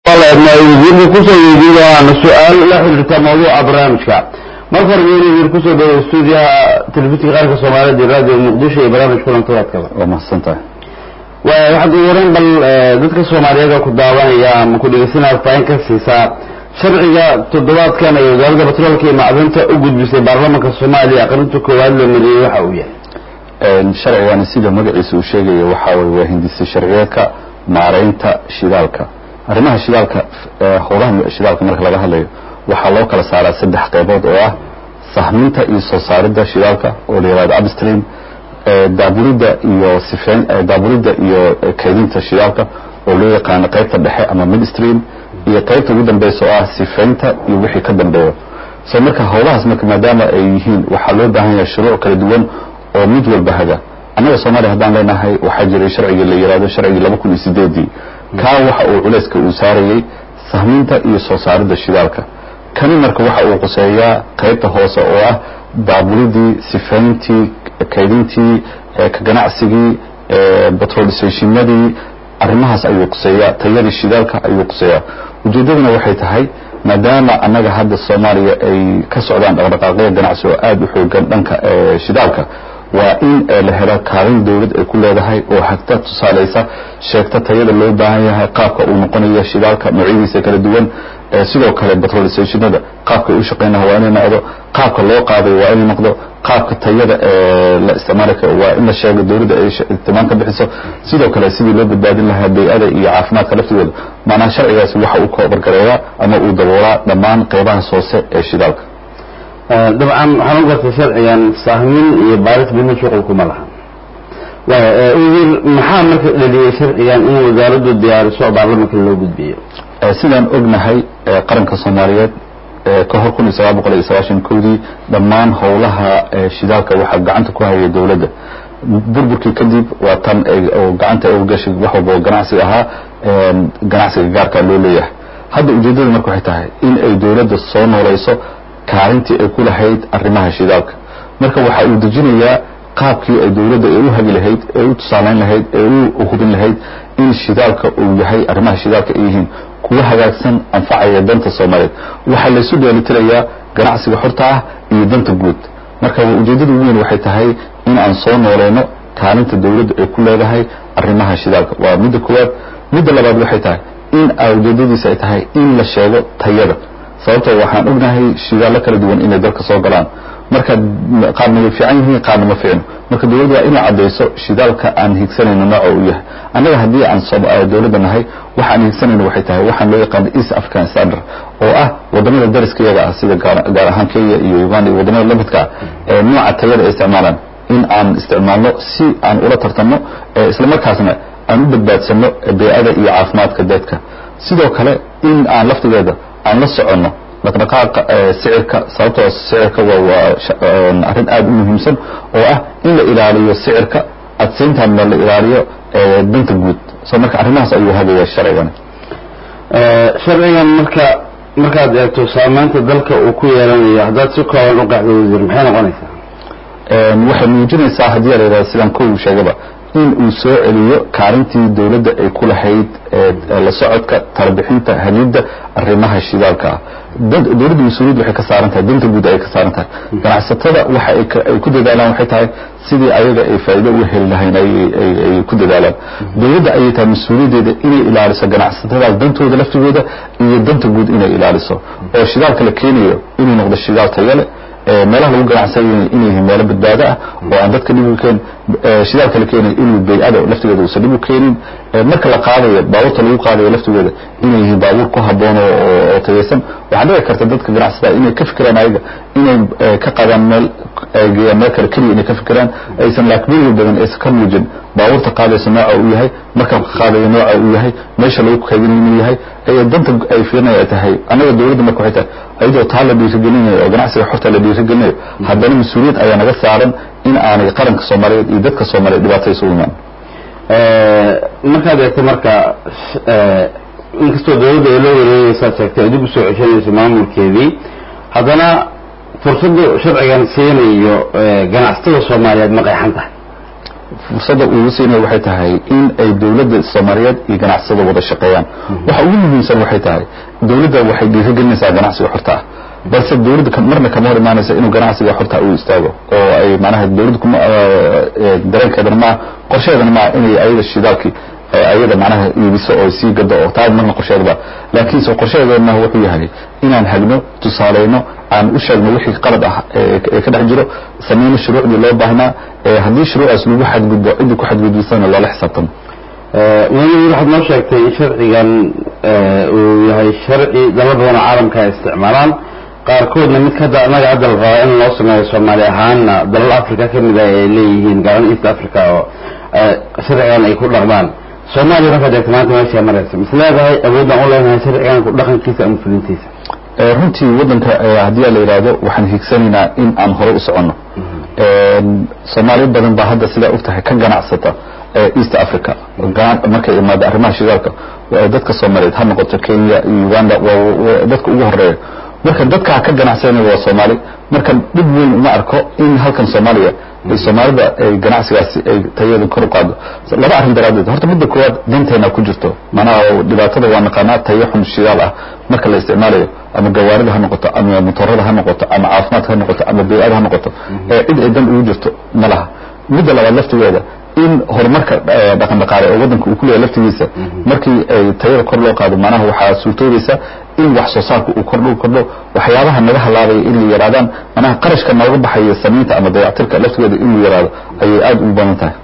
wasiirka kusoo weydiin doonaan su-aal la xiriirta mawduuca barnaamijka marka hore weyne wasiir kusoo dhawo stuudiyaha telefishinka qaranka soomaaliyeed iyo raadiyo muqdisho iyo barnaamij kulantoodkaba waa mahadsan tahay waxaad ugu horeyn bal dadka soomaaliyeed oo ku daawanaya ama ku dhegeysanaya faahin ka siisaa sharciga toddobaadkan ee wasaaradda batroolka iyo macdinta u gudbisay baarlamaanka soomaaliya aqrinta koowaad la mariyey waxa uu yahay sharcigani sida magaciisa uu sheegayo waxaa weye waa hindisa sharciyeedka maareynta shidaalka arrimaha shidaalka howlaha shidaalka marka laga hadlayo waxaa loo kala saaraa saddex qaybood oo ah sahminta iyo soo saaridda shidaalka oo la yihahdo upstream daabulidda iyo sifeyn daabulidda iyo kaydinta shidaalka oo loo yaqaano qaybta dhexe ama midstream iyo qaybta ugu dambeysa oo ah sifeynta iyo wixii ka dambeeyo so marka howlahaas marka maadaama ay yihiin waxaa loo baahan yahay shuruuc kala duwan oo mid walba haga annaga soomaaliya haddaan leenahay waxaa jiray sharcigii la yihahdo sharcigii laba kun iyo sideedii kaa waxa uu culayska uu saarayey sahminta iyo soo saaridda shidaalka kani marka waxa uu quseeyaa qaybta hoose oo ah daabulidii sifeyntii kaydintii ka ganacsigii batrolstationadii arrimahaas ayuu quseeyaa tayadii shidaalka ayuu quseeyaa ujeeddaduna waxay tahay maadaama annaga hadda soomaaliya ay ka socdaan dhaqdhaqaaqyo ganacsi oo aada u xoogan dhanka shidaalka waa in la helo kaalin dawlad ay ku leedahay oo hagta tusaalaysa sheegta tayada loo baahan yahay qaabka uu noqonayo shidaalka noocyadiisa kala duwan sidoo kale batrolstationada qaabka ay u shaqeynaha waa inay noqdo qaabka loo qaaday waa inay noqdo qaabka tayada la isticmaali karo waa in la sheego dawladda ay ihtimaam ka bixiso sidoo kale sidii loo badbaadin lahaa bay-ada iyo caafimaadka laftigooda maanaa sharcigaasi waxa uu koobargareeyaa ama uu daboolaa dhammaan qeybahaas hoose ee shidaalka dabcan waxaan u gartay sharcigan sahmin iyo baaris midna shuqul kuma laha wasiir maxaa marka dhaliyey sharcigan in wasaaraddu diyaariso baarlamanka loo gudbiyo sidaan ognahay qaranka soomaaliyeed ka hor kun iyo sagaal boqol iyo sagaashan kowdii dhammaan howlaha shidaalka waxaa gacanta ku hayay dawladda burburkii kadib waa tan oo gacanta u gashay wax walba oo ganacsiga ahaa ganacsiga gaarkaa loo leeyahay hadda ujeeddada marka waxay tahay in ay dawladda soo noolayso kaalintii ay ku lahayd arrimaha shidaalka marka waxa uu dejinayaa qaabkii ay dawladda ay u hagi lahayd ee u tusaalayn lahayd ee u hubin lahayd in shidaalka uu yahay arrimaha shidaalka ay yihiin kuwa hagaagsan anfacaya danta soomaaliyeed waxaa laysu dheelitirayaa ganacsiga xorta ah iyo danta guud marka ujeeddada ugu weyn waxay tahay in aan soo nooleyno kaalinta dawladda ay ku leedahay arrimaha shidaalka waa midda koowaad midda labaad waxay tahay in ujeeddadiisa ay tahay in la sheego tayada sababtoo waxaan ognahay shidaallo kala duwan inay dalka soo galaan marka qaarna way fiican yihiin qaarna ma fiicno marka dawladda waa inay caddayso shidaalka aan higsanayno nooca uu yahay annaga haddii aan dawladda nahay waxaan higsanayno waxay tahay waxaan loo yaqaano east african standard oo ah wadamada dariska iyaga ah sida gaar ahaan kenya iyo uganda iyo wadamada lamidka ah ee nooca tayada ay isticmaalaan in aan isticmaalno si aan ula tartanno isla markaasna aan u badbaadsano bey-ada iyo caafimaadka dadka sidoo kale in aan laftigeeda aan la soconno dhaqdhaqaaqa sicirka sababtoo sicirka waa arrin aada u muhiimsan oo ah in la ilaaliyo sicirka adsayntaana la ilaaliyo danta guud so marka arrimahaas ayuu hagaya sharcigani sharcigan marka markaad eegto saamaynta dalka uu ku yeelanayo haddaad si kooban u qacdo wasiir maxay noqonaysaa waxay muujinaysaa haddii a la yidhahdo sidaan kow sheegaba in uu soo celiyo kaalintii dawladda ay ku lahayd la socodka talabixinta hagidda arrimaha shidaalka ah dawladda mas-uuliyadda waxay ka saaran tahay danta guud ayay ka saaran tahay ganacsatada waxa ay ku dadaalaan waxay tahay sidii ayaga ay faa'iido uga heli lahayn ay ku dadaalaan dawladda ayay tahay mas-uuliyaddeeda inay ilaaliso ganacsatadaas dantooda laftigooda iyo danta guud inay ilaaliso oo shidaalka la keenayo inuu noqdo shidaal tayale meelaha lagu ganacsanay inay yihiin meelo badbaado ah oo aan dadka dhib u keen shidaalka la keenay inuu bay-ada laftigeeda uusan dhib u keenin marka la qaadayo baabuurta lagu qaadayo laftigeeda inay yihiin baabuur ku habboon oo tayaysan waxaa dhici karta dadka ganacsataa inay ka fikiraan ayaga inay ka qaadaan meel geeyaan meel kale keliya inay ka fikiraan aysan laakbeliga badan aysan ka muujin baabuurta qaadaysa nooca uu yahay markabka qaadaya nooca uu yahay meesha lagu kaydinayo inuu yahay danta ay fiirinaya ay tahay annaga dawladda marka waxay tahay ayadoo taa la dhiirigelinayo oo ganacsiga xorta la dhiirigelinayo haddana mas-uuliyad ayaa naga saaran in aanay qaranka soomaaliyeed iyo dadka soomaaliyeed dhibaato isugu imaan markaad eegto marka inkastoo dawladda ay loo wareegaysaad sheegtay ay dib usoo ceshanayso maamulkeedii haddana fursaddu sharcigan siinayo ganacsatada soomaaliyeed ma qeexan tahay fursadda ugu siinaya waxay tahay in ay dowladda soomaaliyeed iyo ganacsada wada shaqeeyaan waxa ugu muhiimsan waxay tahay dowladda waxay dhiirigelinaysaa ganacsiga xorta ah balse dowladda marna kama hor imaanaysa inuu ganacsiga xorta u istaago oo ay manaha dowladda kuma dareenkeedana maa qorsheedana maa inay ayada shidaalkii ayada macnaha iibiso oo sii gado oo taa marna qorsheedaba laakiinse qorsheedeedna wuxuu yahay inaan hagno tusaaleyno aan u sheegno wixii qalad ah ee ka dhex jiro sameyno shuruucdii loo baahnaa haddii shuruucaas lagu xadgudbo ciddii ku xadgudbisana loola xisaabtamo madaxweyne waxaad noo sheegtay in sharcigan uu yahay sharci dalal badan oo caalamka ay isticmaalaan qaarkoodna mid kada anaga hadda la rabaa in loo sameeyo soomaali ahaanna dalal africa ka mid ah ay leeyihiin gaalan east africa oo sharcigan ay ku dhaqmaan soomaaliya markaad eegto maanta meesha maraysa mis leedahay awoodaan u leenahay sharcigan ku dhaqankiisa ama fulintiisa runtii waddanka haddii la yidhaahdo waxaan hiigsanaynaa in aan hore u soconno soomaaliya badan baa hadda sidaa ogtahay ka ganacsata east africa markay imaado arrimaha shidaalka dadka soomaaliyeed ha noqoto kenya iyo uganda waa dadka ugu horeeya marka dadkaa ka ganacsanaya waa soomaali marka dhib weyn uma arko in halkan soomaaliya soomaalida ay ganacsigaasi ay tayada kor u qaado laba arrin daraadeed horta midda koowaad danteena ku jirto manaha dhibaatada waa naqaanaa tayo xun shidaal ah marka la isticmaalayo ama gawaarida ha noqoto ama motorada ha noqoto ama caafimaadka ha noqoto ama bey-ada ha noqoto cid ay dan ugu jirto ma laha midda labaad laftigeeda in horumarka dhaqan dhaqaale oo waddanka uu ku leeyahay laftigiisa markii ay tayada kor loo qaado macnaha waxaa suurtoobaysa in wax soo saarka uu kordho kordho waxyaabaha naga halaabaya in la yaraadaan manaha qarashka nooga baxaya samaynta ama dayactirka laftigeeda in la yaraado ayay aada ugu badan tahay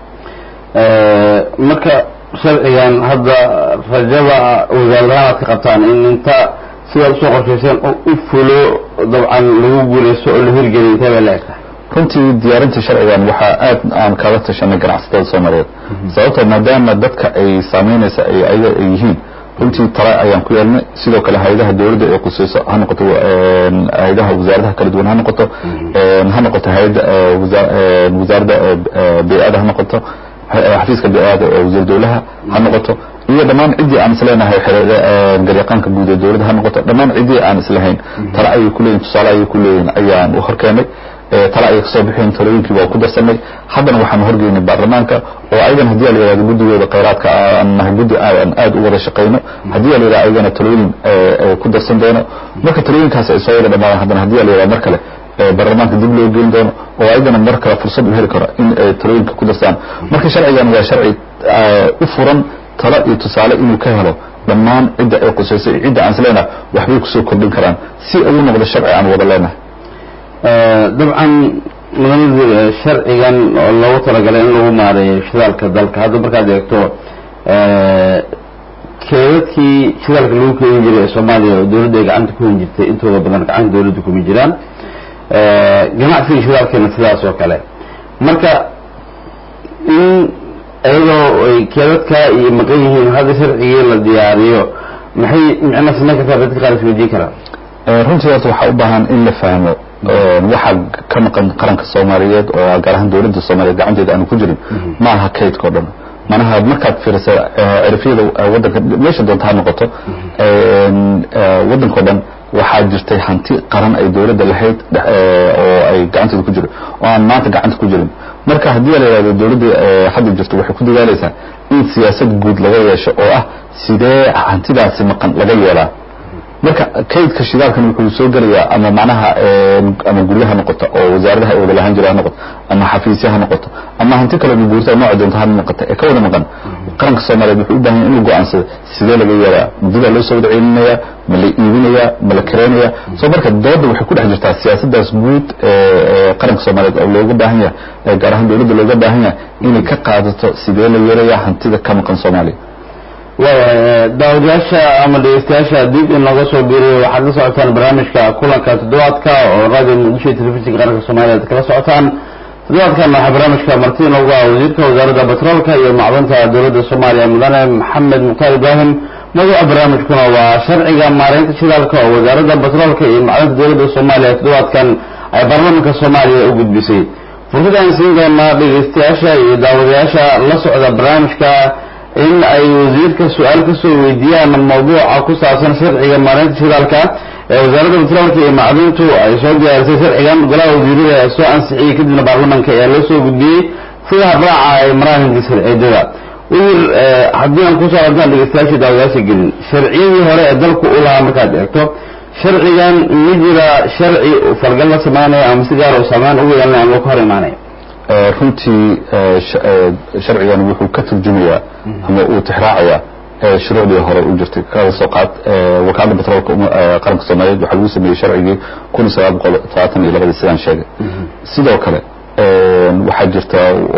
marka sharcigan hadda rajada wasaaradahaan aad ka qabtaan in inta sidaad usoo qorshayseen u fulo dabcan lagu guulaysto oo la hirgeliyo intee bay la eg tahay runtii diyaarinta sharcigan waxaa aad aan kaga tashanay ganacsatada soomaaliyeed sababtoo maadaama dadka ay saameynaysa ay ayaga ay yihiin runtii tala ayaan ku yeelnay sidoo kale hay-adaha dowladda ee quseyso ha noqoto hay-adaha wasaaradaha kala duwan ha noqoto ha noqoto hay-adda wasaaradda bey-ada ha noqoto xafiiska bey-ada ee wasiir dowlaha ha noqoto iyo dhammaan ciddii aan isleenahay garyaqaanka guud ee dowladda ha noqoto dhammaan ciddii aan islahayn tala ayay ku leeyihin tusaale ayay ku leeyihin ayaan u horkeenay tala ayay kasoo bixeen talooyinkii waa ku darsanay haddana waxaan horgeynay baarlamaanka oo ayagan haddii la yihahdo guddigooda khayraadka aan nahay guddi aan aad u wada shaqayno haddii la yihahdo ayagana talooyin ku darsan doono marka talooyinkaas ay soo wada dhamaadaan haddana haddii la yihahdo mar kale baarlamaanka dib loo geyn doono oo ayagana mar kale fursad u heli karo in ay talooyinka ku darsaan marka sharcigan waa sharci u furan talo iyo tusaale inuu ka helo dhammaan cidda ay qusayso iyo cidda aan isleenahay waxbay kusoo kordhin karaan si ay u noqdo sharci aan wada leenahay dabcan mudanida sharcigan oo loogu talagalay in lagu maareeyo shidaalka dalka hadda markaad eegto keedadkii shidaalka lagu keeni jiray ee soomaaliya oo dowladda ay gacanta ku hen jirtay intooda badan gacanta dowladda kuma jiraan ganacsiga shidaalkeena sidaas oo kale marka in iyadoo ay keedadka iyo maqan yihiin hadda sharcigii la diyaariyo maxay micna samayn kartaa dadka qaar isweydiin karaan runtii horta waxaa u baahan in la fahmo waxaa ka maqan qaranka soomaaliyeed oo gaar ahaan dowladda soomaaliyeed gacanteeda aanu ku jirin ma aha kaydka o dhan manaha markaad fiirisa cirifyada waddanka meesha doonta ha noqoto waddanka o dhan waxaa jirtay hanti qaran ay dowladda lahayd oo ay gacanteeda ku jiro oo aan maanta gacanta ku jirin marka haddii la yihahdo dowladda hadda jirto waxay ku dadaalaysaa in siyaasad guud laga yeesho oo ah sidee hantidaasi maqan laga yeelaa marka kaydka shidaalkan wuxuu soo gelayaa ama macnaha ama guryo ha noqoto oo wasaaradaha ay wada lahaan jira ha noqoto ama xafiisya ha noqoto ama hanti kale guurta nooca doonta ha noqoto ee ka wada maqan qaranka soomaaliyeed wuxuu u baahan yahay inuu go-aansado sidee laga yeelaa muddadaa loo soo wada celinaya ma la iibinaya ma la kareynaya soo marka dooda waxay ku dhex jirtaa siyaasadaas guud ee qaranka soomaaliyeed oo looga baahan yahay gaar ahaan dowladda looga baahan yahay inay ka qaadato sidee la yeelaya hantida ka maqan soomaaliya waaya daawadayaasha ama dhegeystayaasha dib inooga soo biiriyo waxaad la socotaan barnaamijka kulanka toddobaadka oo radio muqdisho iyo telefishinka qaranka soomaaliya ad kala socotaan toddobaadkan waxaa barnaamijka marti inoogu ah wasiirka wasaaradda batroolka iyo macdanta dowladda soomaaliya mudane maxamed mukhtaar ibraahim mawduuca barnaamijkuna waa sharciga maareynta shidaalka oo wasaaradda batroolka iyo macdanta dowladda soomaaliya toddobaadkan ay baarlamaanka soomaaliya u gudbisay fursad aan siin doonaa dhegeystayaasha iyo daawadayaasha la socda barnaamijka in ay wasiirka su-aal kasoo weydiiyaan mawduuca ku saabsan sharciga maareynta shidaalka ee wasaaradda batroolka iyo macdintu ay soo diyaarisay sharcigan golaha wasiirada ee soo ansixiyey kadibna baarlamanka ayaa loo soo gudbiyey sida habraaca ay maraan sharciyadada wayir haddii aan kusoo hadaan dhegeystayaasha daawadayaasha gelin sharciyadii hore ee dalku u lahaa markaad eegto sharcigan ma jira sharci falgal la samaynayo ama si gaar u saameyn ugu yeelanaya ama ka hor imaanaya runtii sharcigan wuxuu ka turjumayaa ama uu tixraacayaa shuruucdii hore u jirtay kada soo qaad wakaalada batroolka qaranka soomaaliyeed waxaa lagu sameeyey sharcigii kun iyo sagaal boqol todobaatan iyo labadii sidaan sheegay sidoo kale waxaa jirta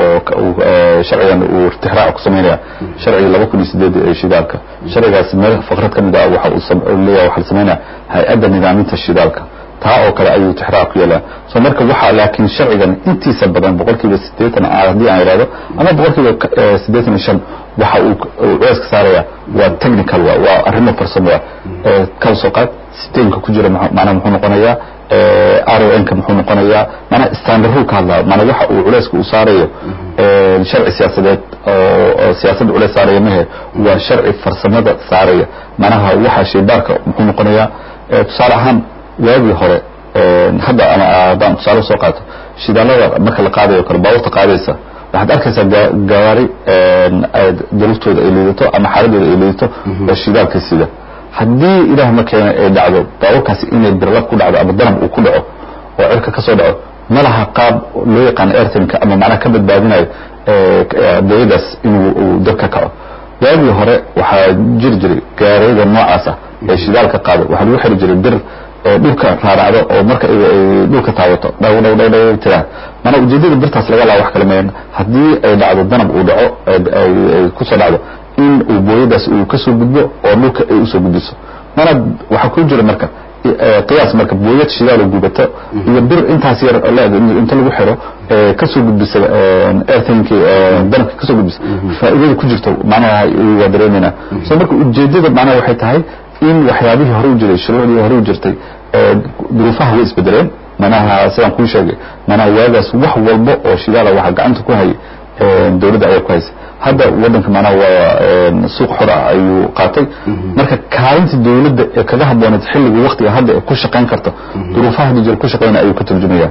sharcigan uu tixraac ku sameynaya sharcigii laba kun iyo sideed ee shidaalka sharcigaas meel faqrad ka mid ah waxa uu leeyahay waxaa la sameynaya hay-adda nidaaminta shidaalka taa oo kale ayuu tixraac ku yeelaa so marka waxaa laakiin sharcigan intiisa badan boqolkiiba siddeetan haddii aan idhahdo ama boqolkiiba siddeetan iyo shan waxa uu culayska saaraya waa technical wa waa arrimo farsamo wa kala soo qaad sistemka ku jira macnaha muxuu noqonayaa r o n ka muxuu noqonayaa macnaha standardhu ka hadlaa macnaa waxa uu culayska uu saarayo sharci siyaasadeed oo siyaasadda culays saaraya mahe waa sharci farsamada saaraya macnaha waxa shaybaarka muxuu noqonayaa tusaale ahaan waagii hore hadda ama haddaan tusaale soo qaato shidaalada marka la qaadayo kale baabuurta qaadaysa waxaad arkaysaa gawaari daruftooda ay liidato ama xaaladooda ay liidato oo shidaalka sida haddii ilaah ma keena ay dhacdo baabuurkaasi inay birlab ku dhacdo ama danab uu ku dhaco oo cirka ka soo dhaco ma laha qaab loo yaqaano airtinka ama macnaha ka badbaadinayo dawadaas inuu dab ka kaco waagii hore waxaa jiri jiray gaariyada noocaas ah ee shidaalka qaado waxaa lagu xiri jiray bir dhulka raaracdo oo marka ay dhulka taabato dhaw dhaw dhaw dhaw tiraa mana ujeedada birtaas laga laa wax kale meen haddii ay dhacdo danab uu dhaco ay kusoo dhacdo in uu booyadaas uu kasoo gudbo oo dhulka ay usoo gudbiso mana waxaa ku jira marka qiyaas marka booyad shidaal oo gubato iyo bir intaas yar leeg inta lagu xiro kasoo gudbisa airthinkii danabka kasoo gudbisa faa'iidada ku jirto macnaha waa dareemayna so marka ujeedada macnaha waxay tahay in waxyaabihii hore u jiray shuruucdii hore u jirtay duruufaha way isbedeleen manaha sidaan kuu sheegay manaha waagaas wax walba oo shidaala waxa gacanta ku hayay dawladda ayaa ku haysa hadda waddanka manaha waa suuq xor ah ayuu qaatay marka kaalinta dawladda ee kaga habbooneed xilliga waktiga hadda ee ku shaqayn karta duruufaha hadda jira ku shaqaynaya ayuu ka turjumaya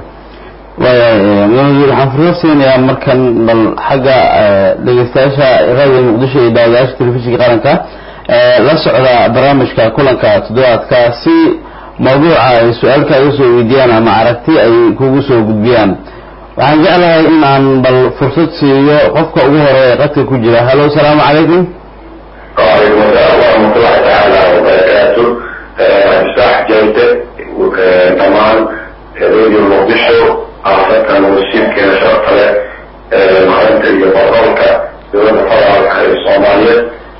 waaya waxaan fursad siinayaa markan bal xagga dhegeystayaasha raadiga muqdisho iyo daawadayaasha telefishinka qaranka la socda barnaamijka kulanka toddobaadka si mawduuca ay su-aalka iga soo weydiiyaan ama aragti ay kugu soo gudbiyaan waxaan jeclahay in aan bal fursad siiyo qofka ugu horeeya qadka ku jira hallo asalaamu calaykum وعليكم السلام ورحمة الله تعالى وبركاته مفتاح جودة كمان راديو مقدشو عرفت وسيلك شرط له مهمة البرامج دولة فرع الصومالية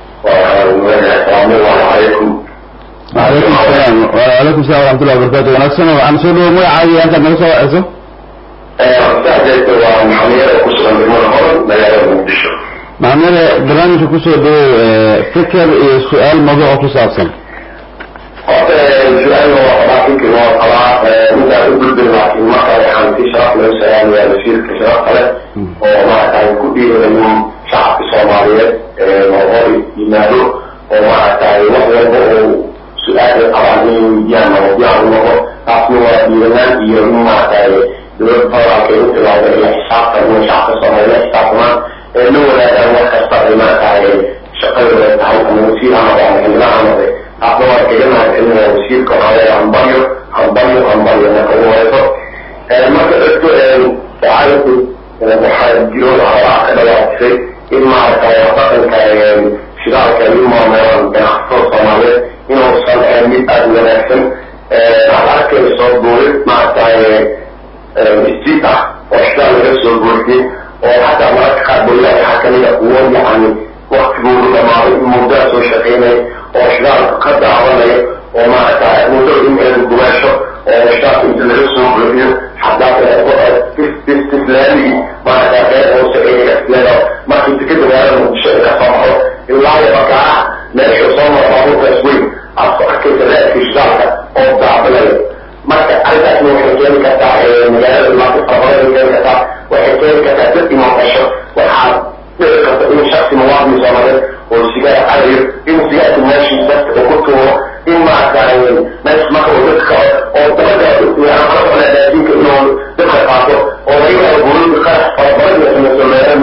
والسلام عليكم وعليكم السلام وعليكم السلام ورحمة الله وبركاته wanaagsan waxaan soo dhawo magacaaga halkaad naga soo waceyso مفتاح جودة ومحمية وكسرة بالمنهور مجال مقدشو maxamede barnaamijka kusoo dhawow fikir iyo su-aal mawduuca ku saabsan horta su-aal laakiin waa qabaa midaan u gudbin laakiin marka waxaan si sharaf loo salaamayaa wasiirka sharafta leh oo maaragtay ku dhiirayo shacabka soomaaliyeed noqor yimaado oo maaragtay wax walba oo su-aal qabaan inay weydiyaan mawadiica u noqo taasna waa dhiiranaan iyo in maaragtay dowladda federaalka ay u tilaado iyo xisaabtan in shacabka soomaaliyeed xisaabtamaan ee la wadaagaan wax kasta ay maaragtay shaqadooda tahay ama wasiir ha noqo ama xildhibaan ha noqde taasna waa kaga mahadcelinaya wasiirka waxaa hambalyo hambalyo hambalyo marka ugu horeyso marka dadku waxaa waxaa jiro habaa ka dhawaajisay in maaragtay dhaqanka shidaalka ay u maamulaan ganacsatada soomaaliyeed inuusan ahayn mid aada wanaagsan aad arkayso dowlad maaragtay isjiid ah oo shidaal laga soo goortay oo xataa mararka qaar dowlada waxaa kamida kuwo yacni waktigoodu dhamaaday muddaa soo shaqeynaya oo shidaalka ka daawanaya oo maaragtay muddo in eeda gubaasho oo shidaalka inta laga soo buuxiyo xataa islaamigii maaragtay qeyb hoose ee islaada markii tikada magaalada muqdisho ay ka soo baxo ilaa iyo bakaaca meesha soo mara baabuurkaas weyn aad ku arkaysa raadkii shidaalka oo daabilaya marka arrintaasna waxay keeni kartaa magaalada dhibaato farabadan keeni kartaa waxay keeni kartaa dad imoqasho waxaa dhici karta in shaksi muwaadin soomaaliyeed oo sigaar cadayo in sigaarka meeshiisa oo ku tuuro in maaragtay meesha marka uu dadka oo dabada raadiinka inuu dadka qaato oo laga yaabo buurinka qaar farabadan iyo samayso meelo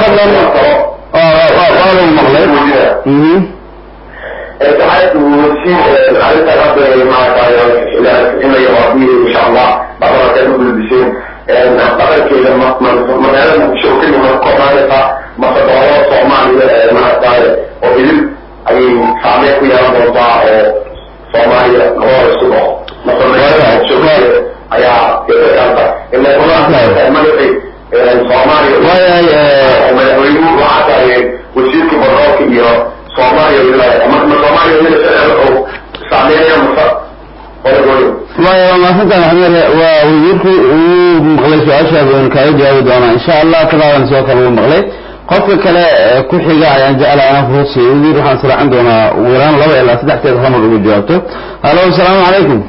fadlan waa lagu maqlay mhm ساعات وسيم عرفت رب مع إنه يوضيه إن شاء الله بعد ما كانوا بالبسين أعتقد كده لما ما نعلم شو كده ما نقوم عليها ما تدعوا صومالي مع الدار وبيل أي سامي كوي أنا بوضع صومالي هو السبع مثلا شو كده أيا كده كذا إن كنا ما نبي صومالي وما يقولوا وعطى وسيم كبراك يا soomaaliya wilaaya ma soomaaliya wilaaya oo saameeya masa walagoyo maya waa mahadsantahay maxamed waa wasiirku uu maqlay su-aashaada waynu kaaga jawaabi doonaa insha allah kadaadan sidoo kale uu maqlay qofka kale ku xiga ayaan jeclaa inaan furusiyo wasiir waxaan israacin doonaa ugu yaraan laba ilaa saddexteed hamar ugu jawaabto halo asalaamu calaykum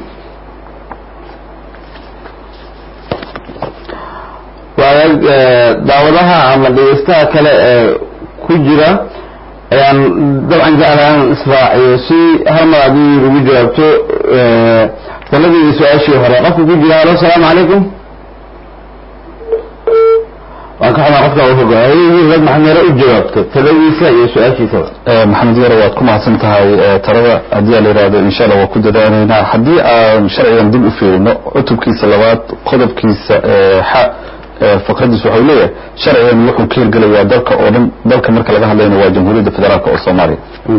waagaag daawadaha ama dhegeystaha kale ee ku jira ayaan dabcan jeclaan israaciyo si hal mar haddii ugu jawaabto taladii su-aashii hore qofka ku jira halo asalaamu calaykum waan ka xumaa qofka uu hogaayay rag maxamere u jawaabto taladiisa iyo su-aashiisaba maxamed yaro waad ku mahadsan tahay talada haddii la yidhaahdo insha allah waa ku dadaalaynaa haddii aan sharcigan dib u fiirino cutubkiisa labaad qodobkiisa xa fakradiis waxau leeyahay sharcigan wuxuu ka hirgelayaa dalka oo dhan dalka marka laga hadlayna waa jamhuuriyadda federaalk oo soomaaliya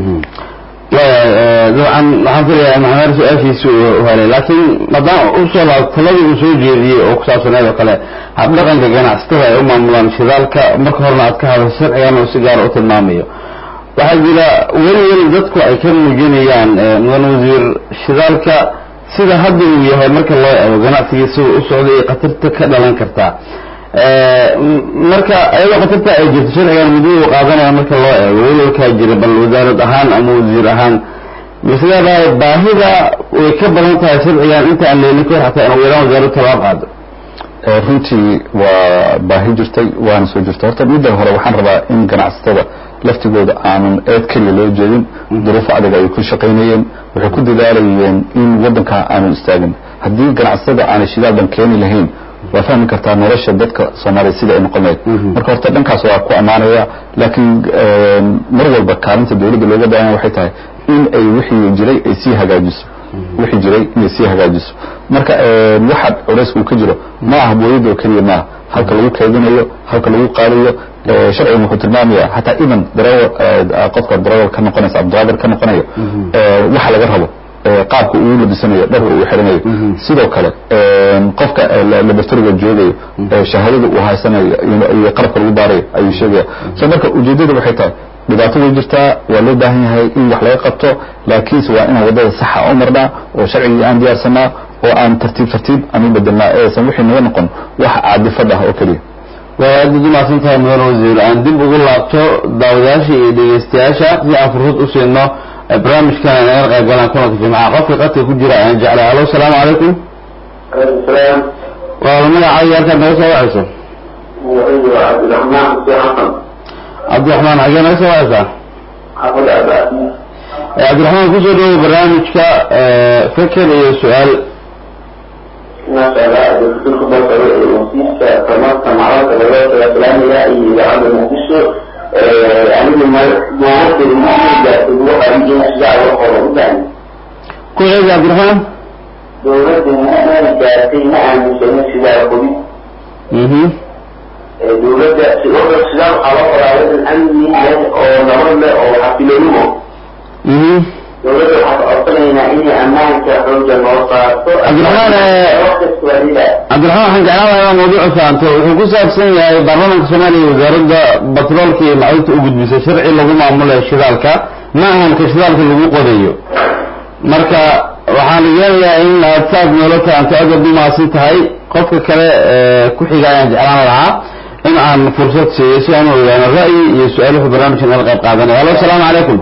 dabcan waxaan filayaa maxamed su-aashiisi u helay laakiin maadaama usoo laab taladii uu soo jeediyey oo ku saabsaneed oo kale habdhaqanka ganacsatada ay u maamulaan shidaalka marka horena aad ka hadasho sharcigan uu si gaara u tilmaamayo waxaa jira weli weli dadku ay ka muujinayaan mudan wasiir shidaalka sida hadda uu yahay marka loo eego ganacsigiisa u socday iyo khatarta ka dhalan kartaa marka ayadoo khatarta ay jirto sharcigan muddo uu qaadanaya marka loo eego welwalkaa jira bal wasaarad ahaan ama wasiir ahaan misleedahay baahida way ka badan tahay sharcigan inta aan leelin ka hor xataa in ugu yaraan wasaaraddu tallaab qaado runtii waa baahi jirtay waana soo jirtay horta midda hore waxaan rabaa in ganacsatada laftigooda aanan eed keliya loo jeedin duruufo adag ay ku shaqaynayeen waxay ku dadaalayeen in waddanka aanu istaagin haddii ganacsatada aanay shidaaldan keeni lahayn waa fahmi kartaa nolosha dadka soomaaliya sida ay noqon lahayd marka horta dhankaas waa ku ammaanaya laakiin mar walba kaalinta dawladda looga baahanya waxay tahay in ay wixii jiray ay sii hagaajiso wixii jiray inay sii hagaajiso marka waxa culaysku uu ka jiro ma aha booyada oo keliya maaha halka lagu keedinayo halka lagu qaadayo sharcigan wuxuu tilmaamaya hataa even darawal qofka darawal ka noqonaysa abdulqaadir ka noqonayo waxa laga rabo qaabka uu labisanayo dharka uu xiranayo sidoo kale qofka labortoriga joogayo shahaadada uu haysanayo iyo qalabka lagu baarayo ayuu sheegaya so marka ujeedada waxay tahay dhibaato way jirtaa waa loo baahan yahay in wax laga qabto laakiinse waa inaan waddada saxa u marnaa oo sharcigii aan diyaarsanaa oo aan tartiib tartiib aan u bedelnaa eesan wixii naga noqon wax caadifad ah oo keliya waa aad ugu mahadsan tahay mudan wasiir aan dib ugu laabto daawadayaasha iyo dhegeystayaasha si aan fursad u siino barnaamijkan ay naga qayb galaan kulanka jimcaha qofka qadka ku jira ayaan jeclay halo asalaamu calaykum salaam waa magacaayo halkaad naga soo wacayso cabdiraxmaan xuseen xasan cabdiraxmaan xagee naga soo wacaysaa xafad abaasi cabdiraxmaan kusoo dhawow barnaamijka feker iyo su-aal maasha allah dowladku basaro ee wasiirka tamarta macalka laga salaamaya iyo idaacadda muqdisho anigu dowladda muhiimgaartay waxa in sidaa loo qoro udaani ku ceedi cabdiraxmaan dowladda muhiimgaartay ma aaminsano sidaa qodid mhm dowladda sidaa sidaa waxaa loo qoraa wadan amni leh oo nabad leh oo xasiloonimo mhm dowladda waxaa codsanaynaa inay ammaanka xooga noo saarto Cabdiraxmaan, eh, waqti walida cabdiraxmaan waxaan jeclaan lahaa inaan mawduuca fahanto wuxuu ku saabsan yahay baarlamaanka soomaaliya wasaaradda batroolka iyo macdinta u gudbisay sharci lagu maamulayo shidaalka ma ahan ka shidaalka lagu qodayo marka waxaan yeelayaa in aad saad noola fahanto aad aad u mahadsan tahay qofka kale ee ku xiga ayaan jeclaan lahaa in aan fursad siiyo si aan u ogaano ra'yi iyo su-aal wuxuu barnaamijkan nala qayb qaadanaya halo asalaamu calaykum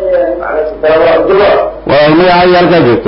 abdullah waa magacaayo halkaa joogto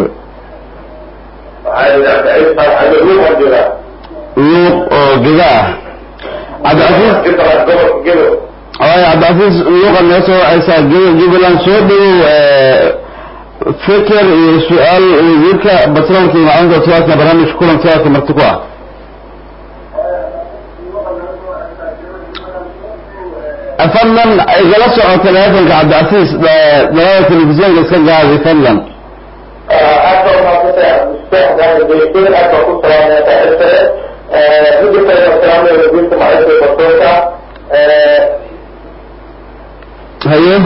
luuq oo geda ah cabdicasiis waayo cabdicasiis luuqa naga soo wacaysaa ge- jubbaland soo dhawow feker iyo su-aal wasiirka batroolka iyo macdinta siwaadka barnaamijka kulan siwaadka marti ku ah fadlan igala soco teleefonka cabdicasiis dalada telefisyoonka iska gaabi fadlan aad baa umaadsantahay cabdistaxdaangeysay aad baa ku salaamaya saaxiibkale midda kale waa salaamaya wasiirka macalinka basoonka haye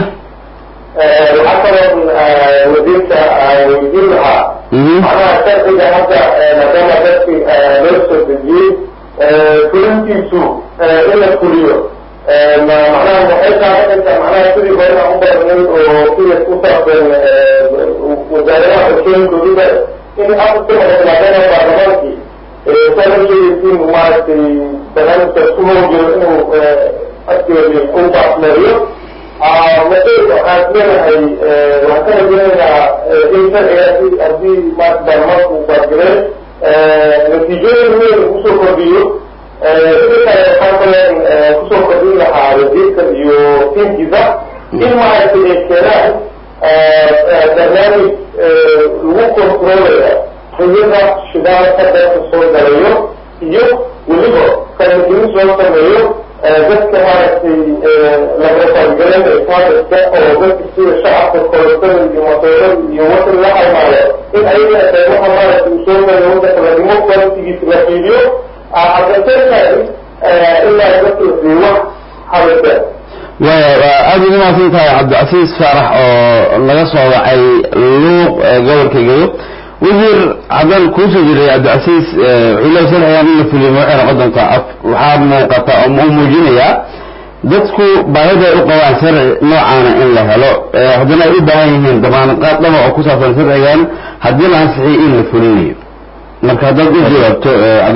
waxaa kaloo wasiirka weydiin lahaa macnaha sharciga hadda maadaama dadki loo soo dejiyey fulintiisu in la fuliyo macnaha waxay taabanaysaa macnaha sidii horena u barnay oo sida ku saabsan wasaaradaha xogooyinkooda in afka maadaama baarlamaankii saa la sheegaysiin maaragtay barnaamijka ku howjiro inuu afkeedi u baasmeeyo mase waxaan leenahay waxaan ka rajeynaynaa in sharcigaasi haddii maarata baarlamaanku uu baasgaleen natiijooyin weyn kusoo kordhiyo sidoo kale waxaan kaleen kusoo kordhin lahaa wasiirka iyo tiinkiisa in maaragtay ay keenaan barnaamij lagu kontroolaya riyada shidaalka dadka soo galayo iyo weliba kalmadiin soo sameeyo dadka maaragtay labarafaalgaleen islaamiska oo dadka sida shacabka kolastada iyo masoorada iyo wadan la halmaayo in ayaga qeybaha maaragtay uu soo galayo wadanka ladimo qualitigiisa la fiiriyo adasentime ilaa dadka la siiyo wax habada waaya waa aada ugu mahadsan tahay cabdicasiis faarax oo laga soo wacay luuq gobolka gedo wasiir haddaan kuusoo jiray cabdicasiis wuxuu leey sharcigan in la fuliyo ma waxay noqon doontaa af waxaa muuqata oo u muujinayaa dadku baahida ay u qabaan sharci noocaana in la helo haddana ay u baahan yihiin damaanqaad dhaba oo ku saabsan sharcigan haddii la ansixiyay in la fulinayo marka haddaad u jawaabto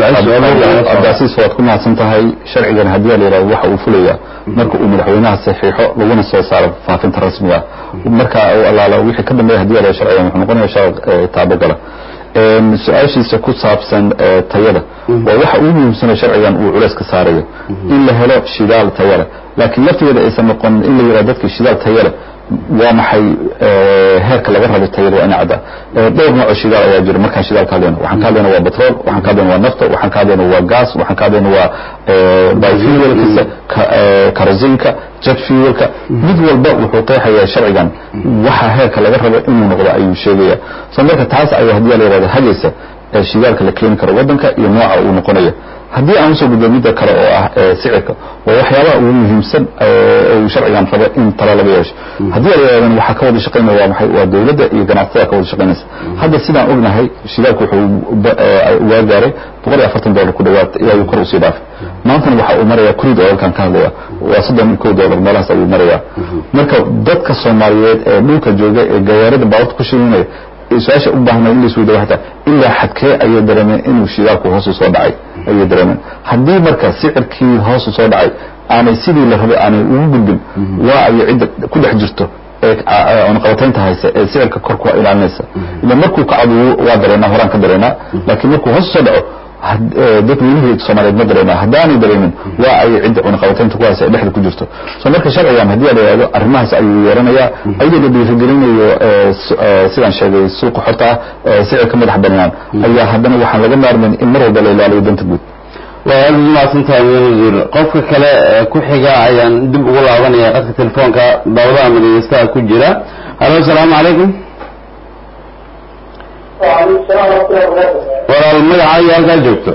cabdicasiis waad ku mahadsan tahay sharcigan haddii la yidhahdo waxa uu fulaya marka uu madaxweynaha saxiixo laguna soo saaro faafinta rasmiga marka uu allaala wixii ka dambeeya hadii la yidhahdo sharcigan wuxuu noqonaya sharci taabagala su-aashiisa ku saabsan tayada waa waxa ugu muhiimsana sharcigan uu culeys ka saarayo in la helo shidaal tayale laakiin laftigeeda aysan noqon in la yidhahdo dadka shidaal tayale waa maxay heerka laga rabo tayada waa ina cadda dhowr nooc oo shidaal ayaa jira markaan shidaal ka hadlayno waxaan ka hadlayna waa petrol waxaan ka hadlayna waa nafta waxaan ka hadlayna waa gas waxaan ka hadlayna waa biofuelkiisa karosinka jet fuelka mid walba wuxuu qeexayaa sharcigan waxa heerka laga rabo inuu noqdo ayuu sheegaya so marka taas ayaa haddii la yidhahdo hagaysa shidaalka la keeni karo waddanka iyo nooca uu noqonayo haddii aan usoo gudbo midda kale oo ah sicirka waa waxyaabaha ugu muhiimsan uu sharcigan rabo in tala laga yeesho haddii la yidhahdan waxaa ka wada shaqaynaya waa maxay waa dawladda iyo ganacsatada ka wada shaqaynaysa hadda sidaan ognahay shidaalku wuxuu waa gaaray boqol iyo afartan dollar ku dhawaad ilaa uu kor usii dhaafay maantana waxa uu maraya crude oilkan ka hadlaya waa soddon iyo kow dollar meelahaas ayuu maraya marka dadka soomaaliyeed ee dhulka jooga ee gawaarida baabuurta ku shirinaya su-aasha u baahna in laisweyda waxta ilaa xadkee ayay dareemeen inuu shidaalku hoosu soo dhacay ayay dareemeen haddii marka sicirkii hoosu soo dhacay aanay sidii la rabay aanay ugu gudbin waa ay cidda ku dhex jirto ee cunaqabataynta haysa ee sicirka kor ku ilaalinaysa ila markuu kacdu waa dareenaa horaan ka dareenaa laakiin markuu hoosu soo dhaco dadweynihii soomaaliyeed ma dareemaa haddaanay dareemin waa ay cidda cunaqabataynta ku haysa ee dhexda ku jirto so marka sharcigan haddii la yidhahdo arrimahaas ayuu yeeranayaa ayadoo la dhiirigelinayo sidaan sheegay suuqa xorta ah sicirka madax banaan ayaa haddana waxaan laga maarmayn in mar walba la ilaaliyo danta guud waa aada ugu mahadsantahay mudane wasiir qofka kale ku xiga ayaan dib ugu laabanaya qadka telefoonka daawadaha madageystaha ku jira halo asalaamu calaykum walaal magaca iyo halkaa joogto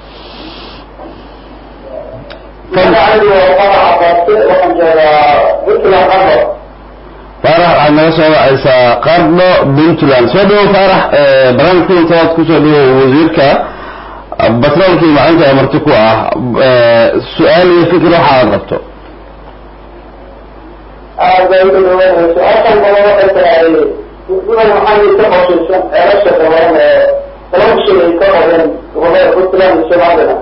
faarax waxaad naga soo wacaysaa qardho puntland soo dhawo faarax barnaamij kulantaad kusoo dhawo wasiirka batroolka iyo macalinta ee marti ku ah su-aal iyo fikir waxa aad qabto aad bay u dhawaanay su-aashan kale waxay tahay sidan maxay ka qoshaysan ceelasha dabaran ee toban shay ay ka qabeen gobolada puntland iyo somaliland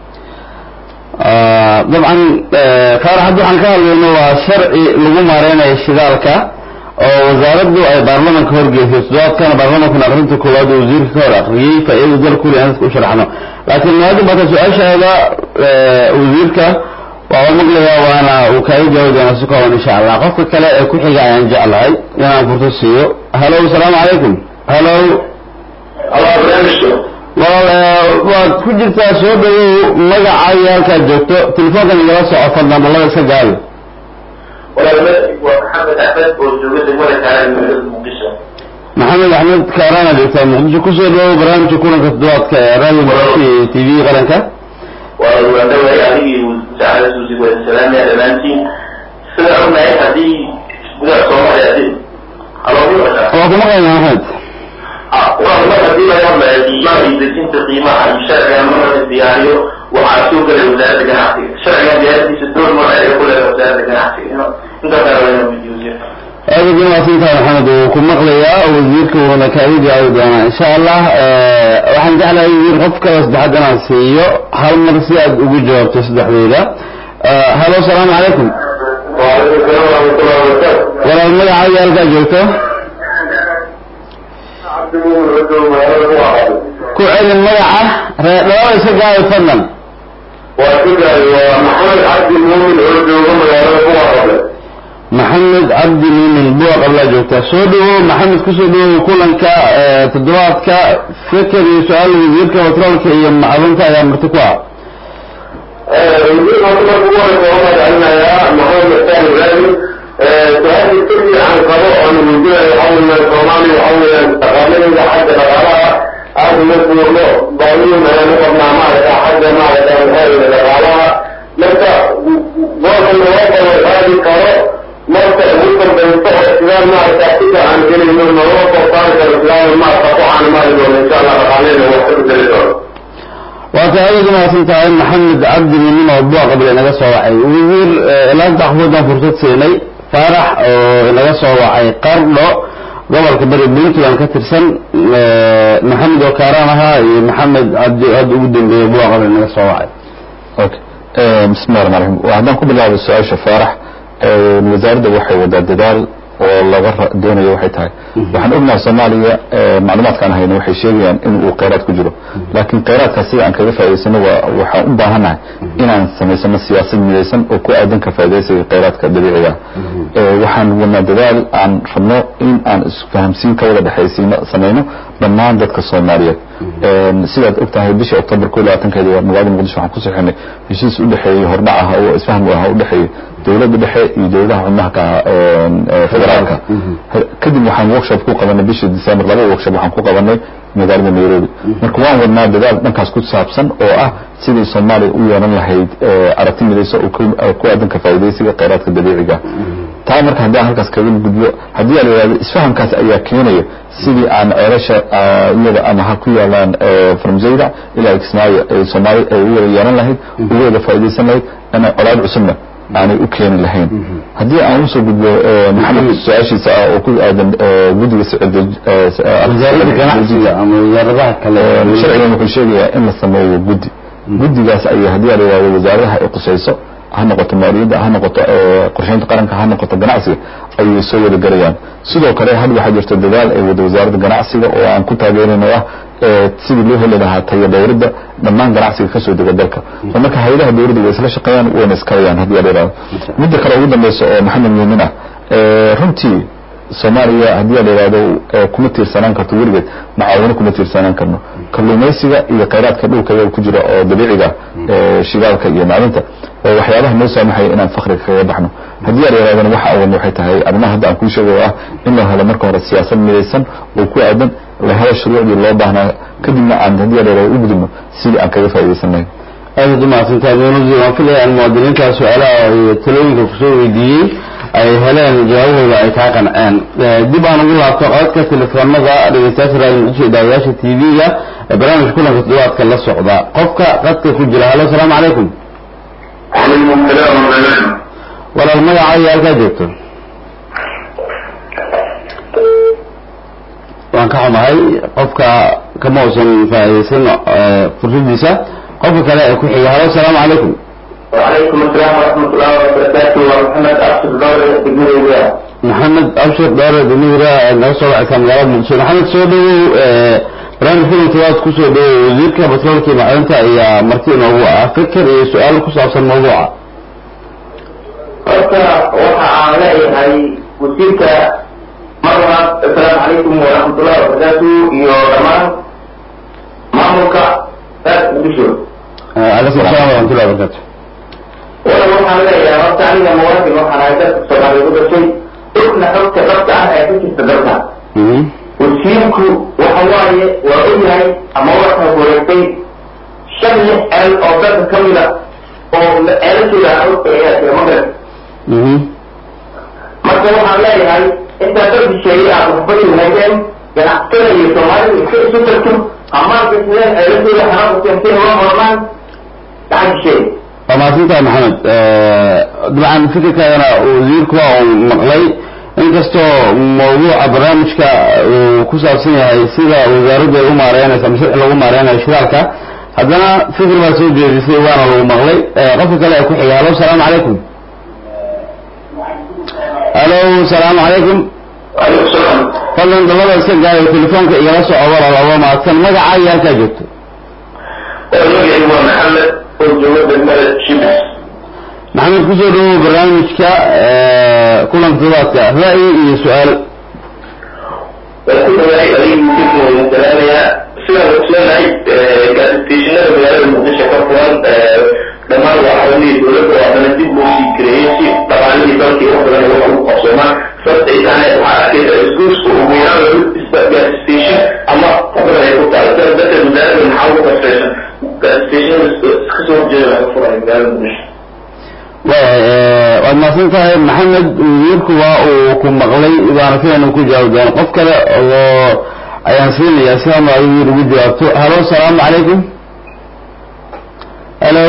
dabcan faarax hadda waxaan ka hadlayno waa sharci lagu maareynayo shidaalka oo wasaaraddu ay baarlamanka horgeysay toddobaadkana baarlamankuna aqrinta koowaad oo wasiirka ka hor aqriyey faa-iidada dalku le aan dadka u sharaxno laakiin maadam bata su-aashaada wasiirka waa u maqlayaa waana uu kaaga jawaabi doonaa si kooban insha allah qofka kale ee ku xiga ayaan jeclahay inaan furto siiyo halo asalaamu calaykum halo walaal waad ku jirtaa soo dhawow magaca iyo halkaad joogto telefoonkan igala soco fadlan balada iska gaabi walaalmadaxig waa maxamed axmed oo jooga degmada kaalan magaalada muqdisho maxamed axmed kaaraana joogtaa muqdisho kusoo dhawow barnaamijka kulanka toddobaadka ee radio muqdisho iyo t v qaranka waa waandhawaay adigii saacada suusi waa salaamaya dhammaantiin sida ognahay haddii gudaha soomaaliya hadii haloogu waa kuma qayna maxamed waa mar haddii laga hadlayo qiimaha iyo dejinta qiimaha iyo sharciga marka la diyaariyo waxaa soo gelay wasaaradda ganacsiga sharciga diyaaradiisa door nooc ay ku leedahay wasaaradda ganacsiga intaas kale waa inuu weydiiyo aad ugu mahadsantahay maxamed wuu ku maqlayaa wasiirka wuuna kaaga jawaabi doonaa insha allah waxaan jeclahay wasiir qof kale saddexaad inaan siiyo hal mar si aad ugu jawaabto saddexdeyda halo asalaamu calaykum وعليكم السلام ورحمة الله وبركاته walaal magacaaga halkaa joogto عبد المؤمن رجل مهارة واحد ku celin magaca reedhawada iska gaabi fadlan وكذا ومحمد عبد المؤمن رجل مهارة واحد maxamed cabdi muumin buwa qablaa joogtaa soo dhawow maxamed kusoo dhawow kulanka toddobaadka feker iyo su-aal wasiirka batroolka iyo macdunta ayaa marti ku ah وزير مطلق هو الصواب لأن يا محمد الثاني غالي سؤال التربي عن قضاء عن الوزير يحول من الصومالي يحول التقاليد إلى حد الغلاء هذا مثل الله ضروري ما نقض مع معك حد معك من هذه الغلاء لك ضرب الوضع والغالي قضاء مرت ممكن بينطق الإسلام مع التحقيق عن كل من المروض وقال الإسلام مع قطوع عن مال وإن شاء الله تقاليد وحفظ للدولة waa ta aad ugu mahadsan tahay maxamed cabdi muumin oo buwa qabla inaga soo wacay wasiir ilaanta axmuudan fursad siinay faarax oo inaga soo wacay qardho gobolka bari puntland ka tirsan maxamed oo kaaraan ahaa iyo maxamed cabdi hadda ugu dambeeyey buwa qabla inaga soo wacay okay bismillahi rahmaan rahiim haddaan ku bilaabo su-aasha faarax wasaaradda waxay wadaa dadaal oo laga doonayo waxay tahay waxaan ognahay soomaaliya macluumaadkaan hayno waxay sheegayaan in uu kheyraad ku jiro laakiin kheyraadkaas sida aan kaga faa'idaysano waa waxaan u baahannahay inaan samaysano siyaasad midaysan oo ku aadan ka faa'iidaysiga kheyraadka dabiiciga waxaan wadnaa dadaal aan rabno in aan isfahamsiin ka wada dhexaysiino samayno dhammaan dadka soomaaliyeed sidaad og tahay bishii october ko labaatankeedi waa magaalada muqdisho waxaan ku sixinay heshiis u dhexeeyey hordhac ah oo isfaham u ah u dhexeeyey dowladda dhexe iyo dowladaha xubnaha ka federaalka kadib waxaan workshop ku qabanay bishii december laba workshop waxaan ku qabanay magaalada nairobi marka waan wadnaa dadaal dhankaas ku saabsan oo ah sidii soomaaliya u yeelan lahayd aragti midayso oo ku aadan ka faa'iidaysiga kheyraadka dabiiciga taa marka haddii aan halkaas kaga gudbo haddii aan yidhahdo isfahamkaas ayaa keenaya sidii aan ceelasha iyada ama ha ku yaalaan farmzayda ilaa kismaayo ay soomaaliya ay u wada yeelan lahayd ugu wada faa'iidaysan lahayd inay colaad cusubna aanay u keeni lahayn haddii aan usoo gudbo maxamed su-aashiisa ah oo ku aadan guddiga wasaaradda ganacsiga ama wasaaradaha kale sharcigan wuxuu sheegayaa in la sameeyo guddi guddigaas ayay haddii aan yidhahdo wasaaradaha ay qusayso ha noqoto maaliyadda ha noqoto qorsheynta qaranka ha noqoto ganacsiga ayay soo wada galayaan sidoo kale had waxaa jirta dadaal ay wada wasaaradda ganacsiga oo aan ku taageerayno ah sidii loo heli lahaa tayo dhowridda dhammaan ganacsiga kasoo dega dalka oo marka hay-adaha dowladda way isla shaqeeyaan wayna iskalayaan haddii aan yidhahdo midda kale ugu dambeysa oo maxamed muumin ah runtii soomaaliya haddii aan yidhahdo kuma tiirsanaan karto weligeed macaawino kuma tiirsanaan karno kalluumaysiga iyo kheyraadka dhulka iyaga ku jira oo dabiiciga shidaalka iyo macdinta oo waxyaabaha noo saamaxaya inaan fakriga kaga baxno haddii aan yidhahdana waxa awan waxay tahay arrimaha hadda aan kuu sheegayo ah in la helo marka hore siyaasad midaysan oo ku aadan la helo shuruucdii loo baahnaa kadibna aan haddii aan yidhahdo u gudubno sidii aan kaga faa'iidaysan lahayn aad u mahadsantahay muunadi waan filaya in muwaadiniinta su-aalaha iyo talooyinka kusoo weydiiyey ay heleen jawaabahooda ay kaa qanceen dib aan ugu laabto codka telefoonada dhegeystayaasha raadiyo muqdisho daawayaasha t v-ga ee barnaamijka kulanka toddobaadka la socda qofka qadka ku jira halo asalaamu calaykum وعليكم السلام ورحمة الله walaal magaca iyo halkaa joogto waan ka xumahay qofka kama uusan faa'iidaysan fursadiisa qofka kale ee ku xiga halo asalaamu calaykum وعليكم السلام ورحمة الله وبركاته ومحمد أرشد دور تجميل الولاية maxamed abshir dheere damiira naga soo wacaysaa magaalada muqdisho maxamed soo dhawow barnaamij kulankawaad kusoo dhawow wasiirka batroolka iyo macdinta ayaa marti inoogu ah fikir iyo su-aal ku saabsan mawduuca horta waxa aan leeyahay wasiirka mar labaad assalaamu calaykum waraxmatullahi wabarakaatu iyo dhammaan maamulka saas muqdisho calaykum assalam waraxmatullahi wabarakatu wala waxaan leeyahay horta aniga muwaadin waxaan ahay dadka soomaaliya u dhashay ogna xogta dhabta ah ee ka jirta dalka wasiirku waxa waaye waa ogyahay ama waxaa wareegtay shan lix ceel oo dalka ka mida oo ceelashooda aan ayaa jira magaran marka waxaan leeyahay intaa dad shisheeye aad waxba yimaadeen ganacsatada iyo soomaalida iska isu tagto amaanka sideen ceelashooda xanaan ku keentay uga hormaan gacan shisheeye waa mahadsantahay maxamed dabcan fikirkaagana wasiirku waa uu maqlay inkastoo mawduuca barnaamijka uu ku saabsan yahay sida wasaaraddu ay u maareynayso ama sharci lagu maareynayo shidaalka haddana fikir baa soo jeedisay waana lagu maqlay qofka kale ee ku xiga halo salaamu calaykum halo salaamu calaykum waalaikum salaam fadlan dabada iska gaayo telefoonka igala soco walaalaba mahadsan magaca iyo halkaa joogto magacii waa maxamed oo jooga degmada shibis maxamed kusoo dhawow barnaamijka kulanka todobaadka ra'yi iyo su-aal waa ku dhawaay adiga mudiirka waa salaamayaa sidaan ogsoonahay gaasitationada magaalada muqdisho ka furan dhammaan waa xarumihii dowladda oo haddana dib loo sii gareeyey si dhaqaalihii dalkii wax badan wax ugu qabsoomaan sababtay tahay waxaa arkaysa isgoosku ugu yaraan lagu isba gaastation ama fadlan ay ku tahay sidaas darteed magaalada maxaa ugu kasaysan gaasitationada kasoo horjeeda laga furay magaalada muqdisho waad mahadsan tahay maxamed wasiirku waa uu ku maqlay waana sidaynu ku jawaabi doono qof kale oo ayaan siinayaa si ama adigu ugu jawaabto halo salaamu calaykum halo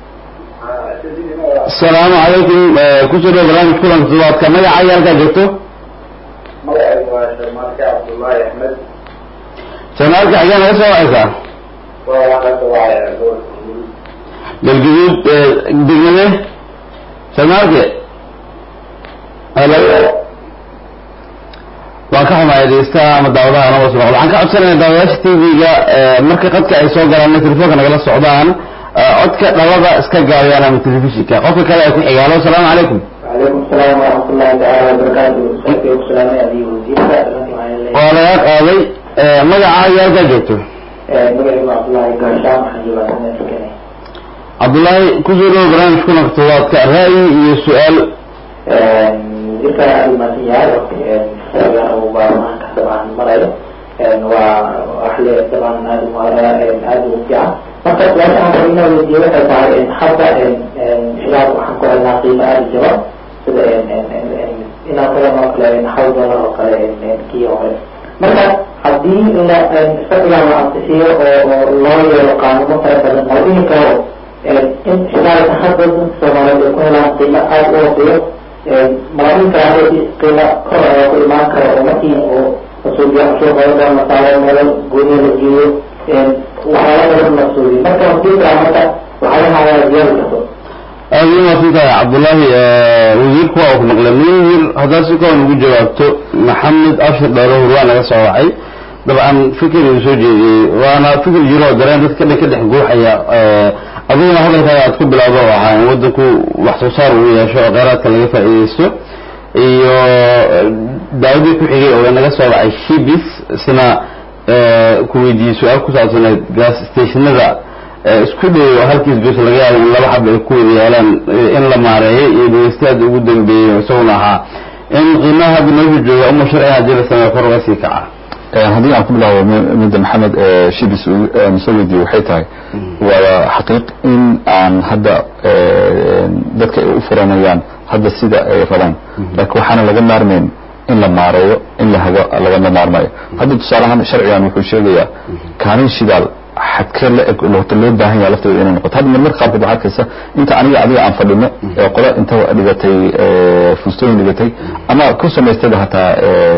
asalaamu calaykum kusoo dhawo barnaamij kulanka todobaadka magaca iyo halkaa joogto magacaygu waa sharmaarke cabdullaahi axmed janaalka xagee naga soo wacaysaa waa waxaa ka wacaya gobolka mudug galguduud degmade janaalke halo waan ka xumaaya dhegeystaha ama daawadaha naba soo waxaan ka codsanaya daawadayaasha t v-ga marka qadka ay soo galaan telefoonka nagala socdaan codka dhabada iska gaabiyaan ama telefishinka qofka kale ay ku xiga halo asalaamu calaykum وعليكم السلام ورحمة الله تعالى وبركاته سيدي وسلامي أبي وزير فأتمنى معي الليل waa laga qaaday magaca iyo halkaa joogto مقعد عبد الله قاشام حجبا سنة سكني cabdullaahi kusoo dhawo barnaamij kulanka todobaadka ra'yi iyo su-aal وزيرك المسيحية سابقا أو بارمان طبعا مرأي وأحلى طبعا هذه المرأة هذه مبدعة فقط لا تعرف أنه الوزير تعالى إن حتى خلال وحنكو لنا قيمة هذه الجواب inaan kala noo kale xawdala oo kale kii oo kale marka haddii la isaga la antisiyo oo loo yeelo qaanuuno fara badan oo dhini karo in shidaalka hadda dadka soomaaliyeed ay ku helaan qiimo aada u hooseeyo malain kale qiimo kor ayaa ku imaan kara oo markii uu masuuliya suuqooda la saaro meelo gooniya la geeyo waxyaala badan la suuliyo marka hadii kala marka waxyaalaha ayaa ziyaadi karto aada u mahadsan tahay cabdullaahi wasiirku waa uu ku maqlay wasiir haddaad si kooban ugu jawaabto maxamed ashir dhowrahur waa naga soo wacay dabcan fikir uu soo jeediyey waana fikir jiro oo dareen dadka dhan ka dhex guuxaya adiguna hadalkaaga aad ku bilowdo oo ahaa in waddanku wax soo saar uu yeesho oo kheyraadka laga faa'iidaysto iyo daawadii ku xigay oo naga soo wacay shibis isna ku weydiiyey su-aal ku saabsaneed gas stationada isku dhow halkiis goos laga yaabo in laba xab ay ku wada yaalaan in la maareeyay iyo dhegeystayaada ugu dambeeyey isaguna ahaa in qiimaha hadda meeshu jooga uma sharciga haddii la sameeyo kor uga sii kaca haddii aan ku bilaabo midda maxamed shibis soo weydiiyey waxay tahay waa xaqiiq in aan hadda dadka ay u furanayaan hadda sida ay rabaan laakiin waxaana laga maarmayn in la maareeyo in la hago lagama maarmayo hadda tusaalahaan sharcigan wuxuu sheegayaa kaalin shidaal xadkee la eg horta loo baahan yaha lafteeda inay noqoto hadda marmarka qaarkood waxaa arkaysa inta aniga adiga aan fadhino ee qola inta dhigatay fustooyin dhigatay ama ku samaystayba hataa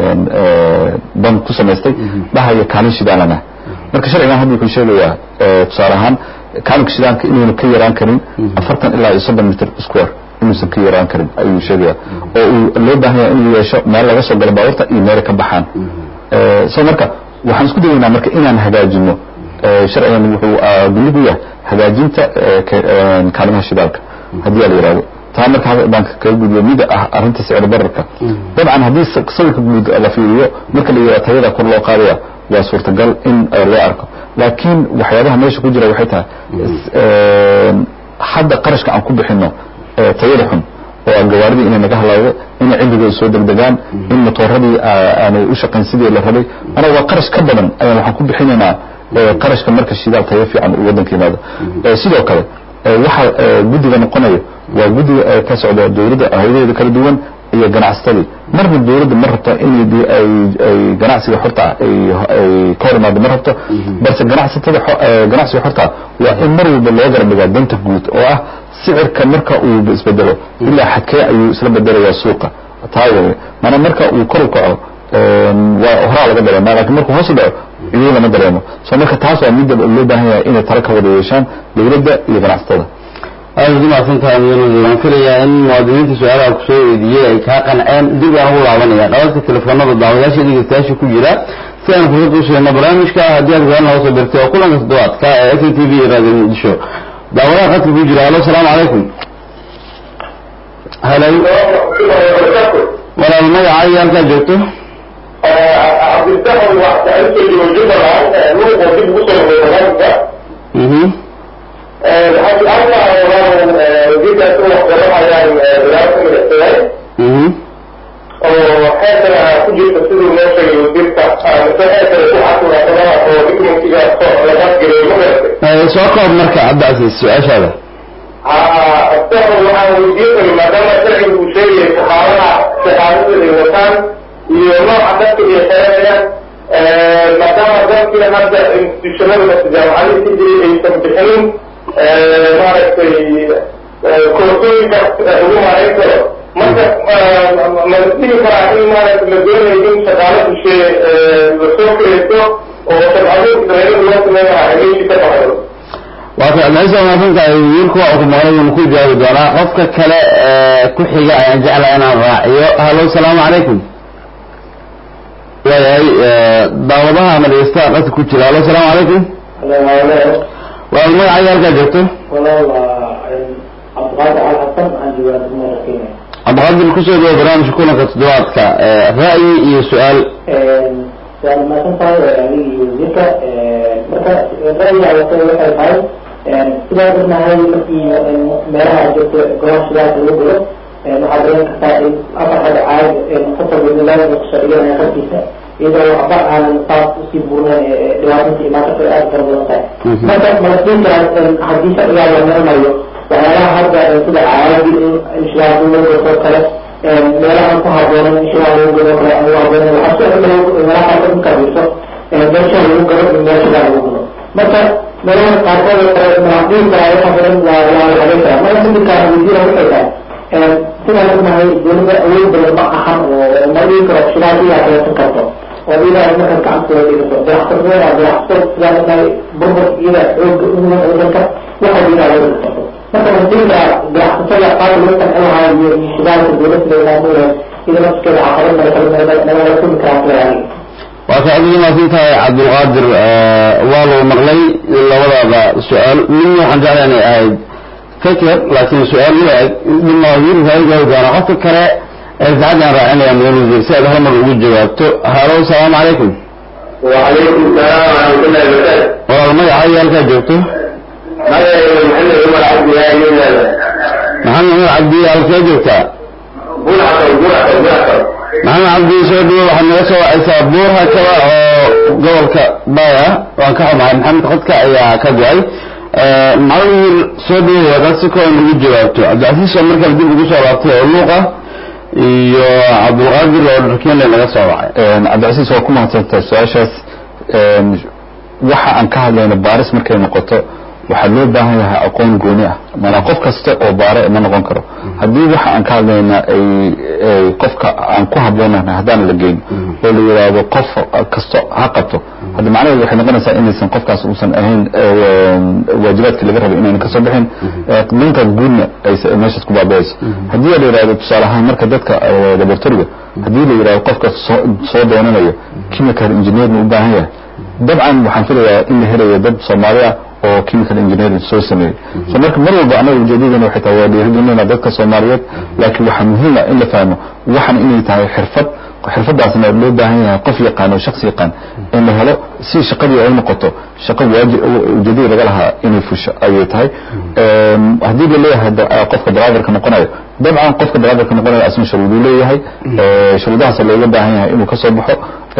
ban ku samaystay dhahaya kaalin shidaalana marka sharcigan hadda wuxuu sheegayaa tusaale ahaan kaalinka shidaalka inuuna ka yaraan karin afartan ilaa iyo soddon mitr square inuusan ka yaraan karin ayuu sheegaya oo uu loo baahan yahay inuu yeesho meel laga soo galo baabuurta iyo meele ka baxaan so marka waxaan isku dayaynaa marka inaan hagaajino sharcigan wuxuu gulid u yahay hagaajinta kaalimaha shidaalka haddii la yihahdo taa marka baan kaga gudbiyo mida ah arrinta sicir bararka dabcan haddii sawirka guud la fiiriyo marka la yihahdo tayada kor loo qaadaya waa suurtagal in loo arko laakiin waxyaabaha meesha ku jira waxay tahay hadda qarashka aan ku bixino tayada xun oo gawaaridii inay naga halawdo inay cilligooda soo degdegaan in matooradii aanay u shaqayn sidii la rabay anaga waa qarash ka badan ayaan waxaan ku bixinaynaa qarashka marka shidaal tayo fiican uu waddanka yimaado sidoo kale waxa guddiga noqonayo waa guddiga ka socda dowladda hayadaheeda kala duwan iyo ganacsatadii marna dowladda ma rabto in ay ganacsiga xorta ay ka hor imaado ma rabto balse ganacsatada ganacsiga xorta waa in mar walba loo garab dhigaa danta guud oo ah sicirka marka uu isbedelo ilaa xadkee ayuu isla bedelayaa suuqa taa wey maanaa marka uu kor u kaco waa horaa laga dareema lakin markuu hoos u dhaco iyuu lama dareemo so marka taas waa midda loo baahan yahay inay talo ka wada yeeshaan dowladda iyo ganacsatada aada ugu mahadsantahay mudane waan filayaa in muwaadiniinta su-aalaha kusoo weydiiyey ay kaa qanceen dib aan ugu laabanaya dhabarka telefoonada daawadayaasha dhegeystayaasha ku jira si aan fursad u siino barnaamijka haddii aad garan hoosoo bertay oo kulanka toddobaadka ee s n t v iyo radio muqdisho daawadaha qadka ku jira halo asalaamu calaykum halo walaal magaca iyo halkaa joogto cabdilsaxan waxaa usoo jooga jubbaland luuq oo dib ugu soo noqday barnaamijka mhm waxaa su-aal wasiirkaas u waxqabahayaan walaarka madaxtooyaal mhm oo xeerkana ku jirta siduu noo sheegay wasiirka mise xeerkana ku xasuunaasanaha oo dokumentiga lagaasgelay ma garatay soo koob marka cabdicasiis su-aashaada asaga waxaan weydiin maadaama sharciga uu sheegayay saxaabadaha saxaabada ay wataan iyo nooca dadka ay xeranayaan maadaama dadkii hadda institutionada jaamacadihii ka jiray aysan bixinin maaragtay koorsooyinka ugu maarayn karo marka ma dhihi karaa in maaragta la doonayo in shaqaalo dushe lasoo kiraysto oo sharcado israa'iil loo sameeyaha meeshii ka baxayo waa ka cabdicasiis waa mahadsantahay wiilku waa ku maqlay wuuna ku jawaabi doonaa qofka kale ee ku xiga ayaan jeclahay inaan raaciyo halo asalaamu calaykum waayahay daawadaha ama dhegeystaha qadka ku jira halo asalaamu calaykum walaal magaca iyo halkaa joogto cabdiqaadir kusoo dhawo barnaamijka kulanka toddobaadka ra'yi iyo su-aal waa mahadsan tahay adigii wasiirka marka ra'yiga waxay waxay tahay sidaa ognahay markii meelaha joogto goobaha shidaalka lagu gulo waxaa garan kartaa in afar xada caag qof walba nidaamka kusoo dhiganaya qarkiisa iyadoo waxba aanan saas usii buurnayn dhibaatinta imaanka aad fara badan tahay marka malasiin karaa haddii sharcigaa la maranayo waxyaalaha hadda sida caadi in shidaal lagu goto kale meelahan ku haboonan in shidaal lagu godo kale aan u haboonan waxaa soo cimilay meelaha qaarkood markaa fiirso meesha lagu gado in meel shidaal lagu godo marka meelaha qaarkood kale manaadiinka waxa badan waa waa la habeyn karaa marka midkaa wasiira waxay tahay sidaan ognahay dowladda awood badan ma ahan oo ma dhihi karo shidaal iyaa kaleesan karto oo iyada ay markaas gacantooda dhigato dayactirnada dayactir sidaan ognahay burbur iyada xooga uga wadanka waxay iyada loo dhigto marka wasiirka ganacsatada qaar loo qancin lahaa iyo shidaalka dowladda laamaamula iyada nafskeeda caqabad nagala kulmi karaa filayaani waa ka adiga maasan tahay cabdulqaadir waa lagu maqlay labadaaba su-aal midna waxaan jeclaa inay ahayd feker laakiin su-aal la eg midna wasiirka ay jawaabi doona qofka kale ee saacadaan raacinaya mudan wasiir si aad hal mar ugu jawaabto halo asalaamu calaykum وعليكم السلام ورحمة الله وبركاته. walaal magaca iyo halkaa joogto هذا محمد عمر عبد الله من maxamed cumar cabdi halkee joogtaa بلحة بلحة بلحة. maxamed cabdi soo dhawo waxaad naga soo wacaysaa buurha kale oo gobolka baya waan ka xumahay maxamed qodka ayaa ka go-ay macalin soo dhawo hadaad si kooban ugu jawaabto cabdicasiis oo markale dib ugu soo laabtay oo luuqa iyo cabdulqaadir oo dharkeenle naga soo wacay cabdicasiis waa ku mahadsantahay su-aashaas waxa aan ka hadlayno baaris markay noqoto waxaa loo baahan yahay aqoon gooni ah maanaa qof kasta oo baare ma noqon karo haddii waxa aan ka hadlayna ay ay qofka aan ku habboonahay haddaan la geyn oo la yidhaahdo qof kasto ha qabto hadda macnaheedu waxay noqonaysaa inaysan qofkaas uusan ahayn waajibaadkii laga rabay inayna kasoo bixin danta guudna ay meeshaas ku baabayayso haddii la yidhahdo tusaale ahaan marka dadka laboratoriga haddii la yidhahdo qofka soo soo doonanayo chemical engineer ma u baahan yahay dabcan waxaan filayaa in la helayo dad soomaali ah oo chemical engineering soo sameeyey so marka mar walba anaga ujeedadana waxay tahay waa dhiirigelinayna dadka soomaaliyeed laakiin waxaa muhiim ah in la fahmo waxan inay tahay xirfad xirfadaasna loo baahan yahay qof yaqaan oo shaksi yaqaan in la helo si shaqadii ay noqoto shaqo waajib ujeedadii laga lahaa inay fusho ayay tahay haddii la leeyahay qofka driverka noqonayo dabcan qofka driverka noqonayo asna shuruuduu leeyahay shuruudahaas looga baahan yahay inuu kasoo baxo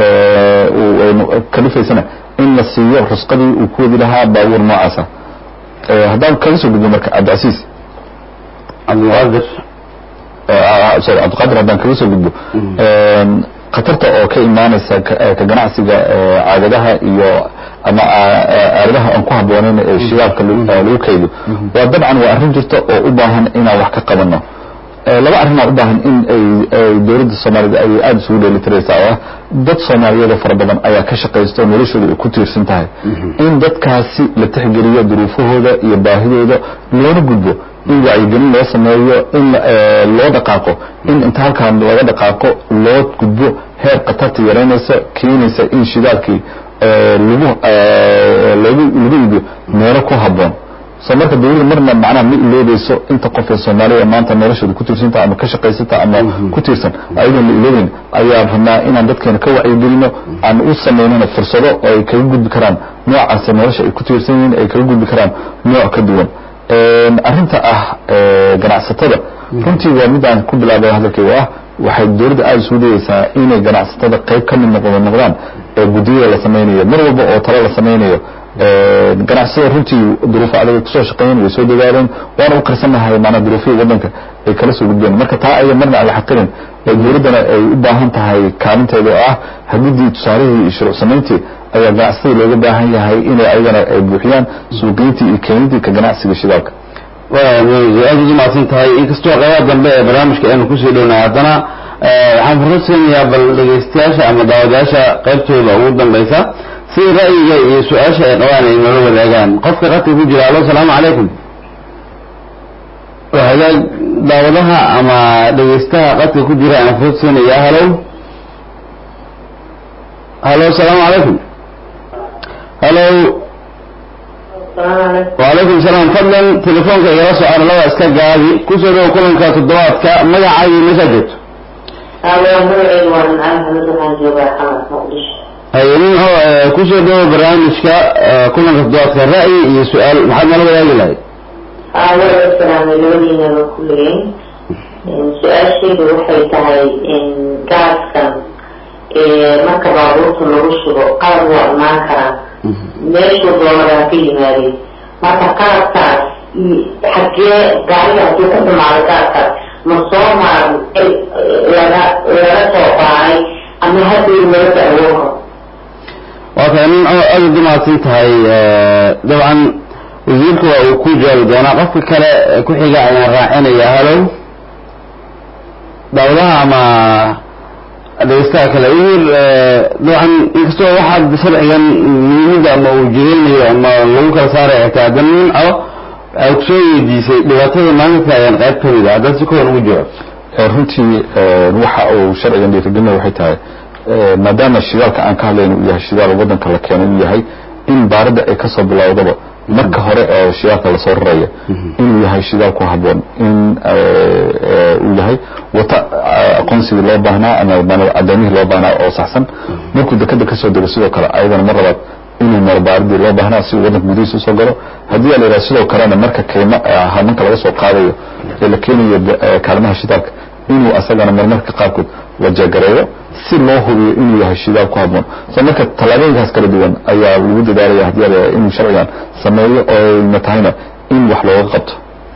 kalifaysana in la siiyo rusqadii uu ku wadi lahaa baabuur noocaasa haddaan kaga soo gudbo marka cabdicasiis cabdilqaadir sorry cabdiqaadir haddaan kaga soo gudbo khatarta oo ka imaanaysa ka ganacsiga caagadaha iyo ama aaladaha aan ku habboonayn ee shidaalka lagu kaydo waa dabcan waa arrin jirta oo u baahan inaan wax ka qabano laba arrinaa u baahan in ay dowladda soomaaliyed ay aada isugu dheelitiraysaa oo ah dad soomaaliyeed oo fara badan ayaa ka shaqaysta oo noloshooda ay ku tiirsan tahay in dadkaasi la tixgeliyo duruufahooda iyo baahidooda loona gudbo in wacyigelin loo sameeyo in loo dhaqaaqo in inta halkaan laga dhaqaaqo loo gudbo heer khatarta yaraynaysa keenaysa in shidaalkii lagu lagu lagu iibiyo meelo ku habboon soo marka dawladda marna macnaha ma iloobayso inta qof ee soomaaliya maanta noloshooda ku tiirsanta ama ka shaqaysata ama ku tiirsan ayadoon la iloobayn ayaan rabnaa inaan dadkeena ka wacyigelino aan u samaynana fursado oo ay kaga gudbi karaan noocaase nolosha ay ku tiirsan yihiin ay kaga gudbi karaan nooc ka duwan arrinta ah ganacsatada runtii waa mid aan ku bilaabay hadalkayga ah waxay dowladda aada isugu dayeysaa inay ganacsatada qayb ka mid noqdo noqdaan ee guddiyada la samaynayo mar walba oo talo la samaynayo ganacsatada runtii duruufo adag kusoo shaqeeyeen way soo dadaaleen waana u karsanahay maanaa duruufihii waddanka ay kala soo gudbeen marka taa aya marna aan la xaqirin ee dowladdana ay u baahan tahay kaalinteeda oo ah hagidii tusaalihii iyo shuruuc samayntii ayaa ganacsatada looga baahan yahay inay ayagana ay buuxiyaan suuqgeyntii iyo keenidii ka ganacsiga shidaalka aada ugu mahadsan tahay inkastoo qaybaha dambe ee barnaamijka aynu kusii dhownahay haddana waxaan fursad siinayaa bal dhegaystayaasha ama daawadayaasha qaybtooda ugu dambaysa si ra'yiga iyo su-aasha ay qabaan ay noola wadaagaan qofka qadka ku jira alo asalaamu calaykum hagaag daawadaha ama dhegaystaha qadka ku jira aan fursad siinaya halow halo asalaamu calaykum halow وعليكم السلام فضلا تليفونك إلى سؤال الله اسكاجي كسر كلنك تدوات كا مجا مسجد هذا مرعي وانا محمد وحان جوبا حمد مقدش هينين هو كسر دو برامج كا كلنك تدوات كا رأي سؤال محمد الله يجي لهي هذا السلام الذين بكلين سؤال شيء وحي تهي إن قاعد كان marka baabuurta lagu shubo qalab waa imaan karaa meeshuu doonadaa ka yimaadeen marka qalabkaas xagee gaariga hadduu ka dhamaado qalabkaas ma soo maar laga laga soo baaray ama haddii laga dacwooka waa kay nin aada ugu mahadsan tahay dabcan wasiirka waa uu ku jawaabi doonaa qofka kale ku xiga ayaan raacinaya halow daawadaha ama dhegeystaha kale wasiir dabcan inkastoo waxaad sharcigan muhiimada ama uu jireynayo ama lagu kala saaraya xitaa hadda nin o ay kusoo weydiisay dhibaatada maanta taagan qayb ka mid a haddaad si kooban ugu jawaab runtii waxa uu sharcigan dhiirigelinaya waxay tahay maadaama shidaalka aan ka hadlayno uu yahay shidaal waddanka la keeno uu yahay in baaridda ay kasoo bilowdaba marka hore oo shidaalka lasoo raraya inuu yahay shidaal ku habboon in uu yahay wata aqoonsigii loo baahnaa ama cadaamihii loo baahnaa oo saxsan markuu dekada kasoo dego sidoo kale ayadana mar labaad inuu maro baaridii loo baahnaa si uu waddanka gudihiisa usoo galo haddii la yidhaha sidoo kalena marka kaymo hamanka laga soo qaadayo ee la keenayo kaalimaha shidaalka inuu asagana marmarka qaarkood wajagareeyo si loo hubiyo inuu yahay shidaal ku habboon so marka tallaabooyinkaas kala duwan ayaa lagu dadaalaya haddii la inuu sharcigan sameeyo oo ayna tahayna in wax looga qabto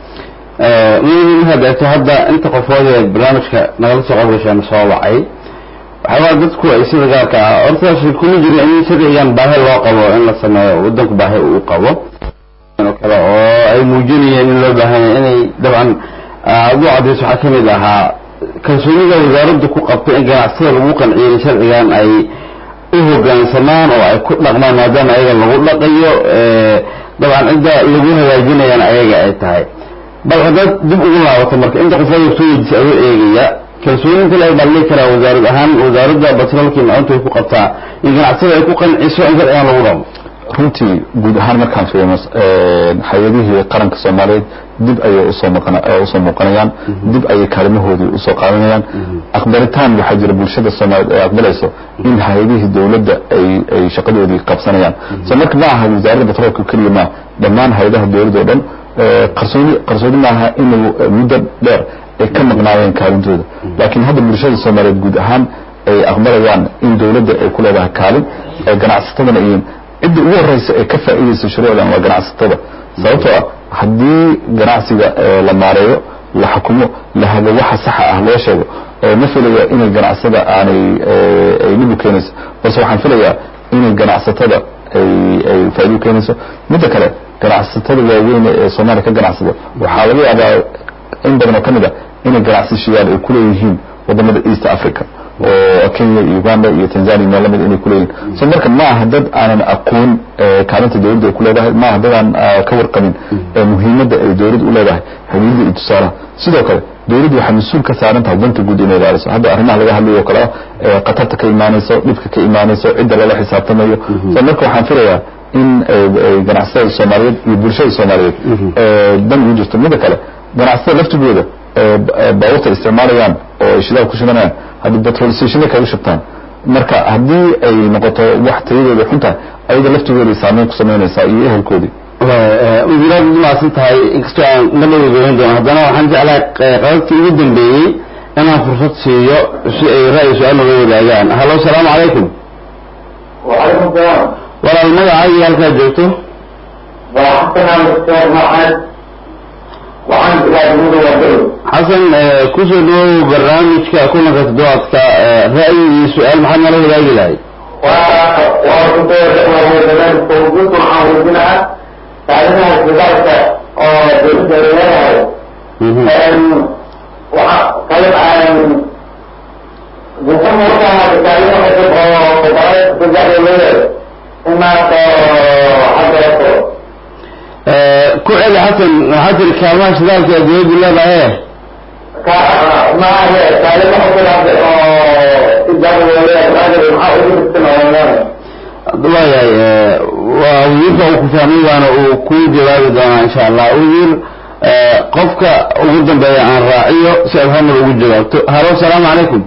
markaad eegto hadda inta qofood ee barnaamijka nagala soo qabgashaan soo wacay waxyaabaa dadku ay sida gaarka ah horta kuma jiro in sharcigan baahi loo qabo in la sameeyo waddanku baahi uu qabo kale oo ay muujinayeen in loo baahanya inay dabcan aduu cadayso waxaa ka mid ahaa kalsoonida wasaaraddu ku qabto in ganacsatada lagu qanciyo in sharcigan ay u hoggaansamaan oo ay ku dhaqmaan maadaama ayaga lagu dhaqayo dabcan cidda lagu hagaajinayaan ayaga ay tahay bal haddaad dib ugu laabato marka inta qof soo weydiisay adoo eegaya kalsooninta le baa lii karaa wasaarad ahaan wasaaradda batroolkii maanta ay ku qabtaa in ganacsatada ay ku qanciso in sharcigan lagu dhaqmo runtii guud ahaan markaan fiirino hay-adihii qaranka soomaaliyeed dib ayay usoo maqan usoo muuqanayaan dib ayay kaalimahoodii usoo qaadanayaan aqbalitaan waxaa jira bulshada soomaaliyeed ay aqbalayso in hay-adihii dowladda ay ay shaqadoodii qabsanayaan so marka ma aha wasaaradda batroolka keliya ma dhammaan hay-adaha dowladda oo dhan qarsooni qarsooni maaha inuu muddo dheer ay ka maqnaayeen kaalintooda laakiin hadda bulshada soomaaliyeed guud ahaan ay aqbalayaan in dowladda ay ku leedahay kaalin ganacsatadana iyo cidda ugu horeysa ee ka faa'iidaysa shuruucdan waa ganacsatada sababtoo ah haddii ganacsiga la maareeyo la xukumo la hago waxa saxa ah loo sheego ma filaya inay ganacsada aanay ay dhib u keenayso balse waxaan filayaa inay ganacsatada ay ay faa'iido u keenayso midda kale ganacsatada waaweyn ee soomaaliya ka ganacsada waxaa laga yaabaa in badan oo ka mid a inay ganacsashayaal ay kuleeyihiin wadamada east africa oo kenya iyo uganda iyo tanzania meel lamid inay kuleeyihin so marka ma aha dad aanan aqoon kaalinta dowladda ay ku leedahay ma aha dad aan ka warqabin muhiimadda ay dowladda u leedahay xiriirda iyo tusaalaha sidoo kale dowladdu waxay mas-uul ka saaran tahay danta guud inay ilaaliso hadda arrimaha laga hadlayo oo kale ah khatarta ka imaanayso dhibka ka imaanayso cidda lala xisaabtamayo so marka waxaan filayaa in ganacsatada soomaaliyeed iyo bulshada soomaaliyeed dan ugu jirto midda kale ganacsatada laftigooda baabuurta isticmaalayaan oo ay shidaal ku shubanayaan haddii petrol stationa kaga shubtaan marka haddii ay noqoto wax tayadooda xun tahay ayaga laftigooday saameyn ku samaynaysaa iyo ehelkoodii wasiiraad umaasan tahay inkastoo aan nabada goyn doono haddana waxaan jeclahay qadadkii ugu dambeeyey inaan fursad siiyo si ay ra'yi su-aal naga wadaagaan hallo salaamu calaykum وعليكم السلام walaal magacaaga halkaa joogto وحسن على الأستاذ محمد وعن بلاد مدن والدول xasan kusoo dhawow barnaamijka kulanka toddobaadka ra'yi iyo su-aal maxaad nala wadaagi lahay وكنت وهو زمان توجد وحاولنا تعلمها بذلك وبإذن الله وقالت عن بكم وقتها بتعليم وقالت بذلك الليل إما حضرته ku celi xasan waxaa tiri kaalmaha shidaalka ee dowladdu leedahay ما هي تعليم وقتها تجارة ولا راجل محاول يستمع waayahay waa wasiirka uu ku fahmay waana uu ku jawaabi doonaa insha allah wasiir qofka ugu dambeeya aan raaciyo si aad hamar ugu jawaabto halo salaamu calaykum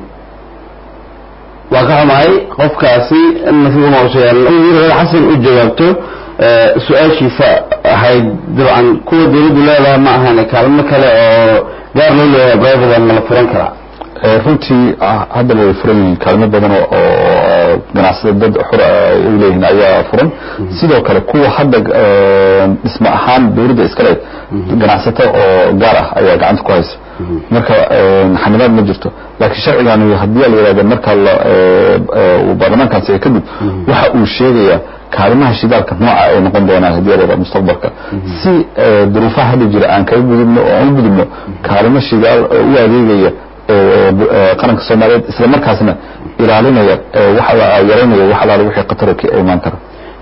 waa ka xumahay qofkaasi nasiibuma usoo yaal wasiir xasan u jawaabto su-aashiisa ahayd dabcan kuwa dawladdu leedahay ma ahan kaalmo kale oo gaar loo leeyahay brivate ma la furan karaa runtii hadda way furan yihiin kaalmo badan oo ganacsada dad xur ay leeyihiin ayaa furan sidoo kale kuwa hadda dhisma ahaan dowladda iska leed ganacsato oo gaar ah ayaa gacanta ku haysa marka xanibaad ma jirto laakiin sharcigan haddii la yidhahdo marka uu baarlamaankan siga kadib waxa uu sheegayaa kaalimaha shidaalka nooca ay noqon doonaan haddii la yidhahdo mustaqbalka si duruufaha hadda jira aan kaga gudubno oo aan u gudubno kaalimo shidaal oo u adeegaya qaranka soomaaliyeed isla markaasna ilaalinaya yaraynaya wax alaala wixii khatara ka imaan kara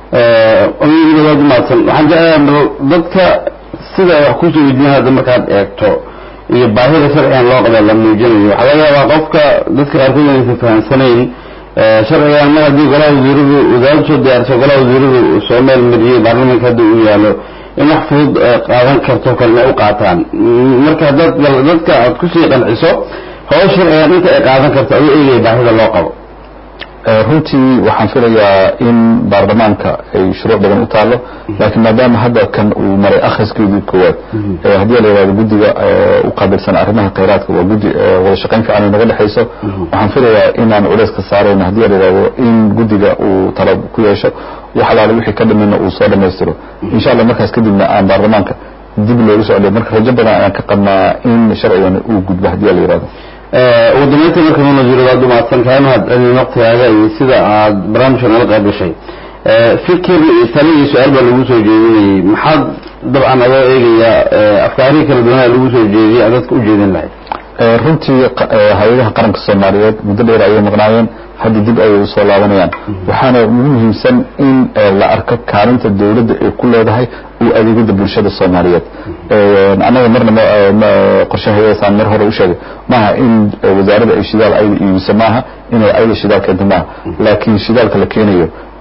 waad umaadsan waxaan jeclahay dadka sida ay wax kusoo weydiin hadda markaad eegto iyo baahida sharcigan loo qaba la muujinayo waxaa laga yaabaa qofka dadka qaarkood inaysan fahamsanayn sharcigan mar haddii golaha wasiiradu wasaaraddu soo diyaarso golaha wasiiradu soo meel mariyey baarlamanka hadda uu yaalo in wax fudud qaadan karto kalena u qaataan marka dad dadka aad kusii qanciso hoos sharcigan inta ay qaadan karto aduu eegaya baahida loo qabo runtii waxaan filayaa in baarlamaanka ay shuruuc badan u taalo laakiin maadaama hadda kan uu maray akhriskeedii koowaad haddii la yidhahdo guddiga u qaabilsan arrimaha khayraadka waa guddi wada shaqayn fiican ay naga dhexayso waxaan filayaa inaan culays ka saarayno haddii la yidhahdo in guddiga uu talo ku yeesho wax alaale wixii ka dhamina uu soo dhammaystiro insha allah markaas kadibna aan baarlamaanka dib loogu socday marka rajo badan ayaan ka qabnaa in sharcigan uu gudbo haddii la yidhahdo ugu dambeynta marka nuna wasiiradaad umaadsan kahay mahad celin waqtigaaga iyo sida aad barnaamijka nala qayb gashay fikir iyo tale iyo su-aal baa lagu soo jeedinayay maxaad dabcan adoo eegaya afkaarihii kala duwanaa lagu soo jeediyay aad dadka u jeedin lahayd runtii hay-adaha qaranka soomaaliyeed muddo dheer ayay maqnaayeen hadda dib ayay usoo laabanayaan waxaana ugu muhiimsan in la arko kaalinta dowladda ay ku leedahay u adeegida bulshada soomaaliyeed annaga marna qorshahaysaan mar hore u sheegay maaha in wasaaradda ay shidaal ayda iibiso maaha inay ayda shidaal keento maaha laakiin shidaalka la keenayo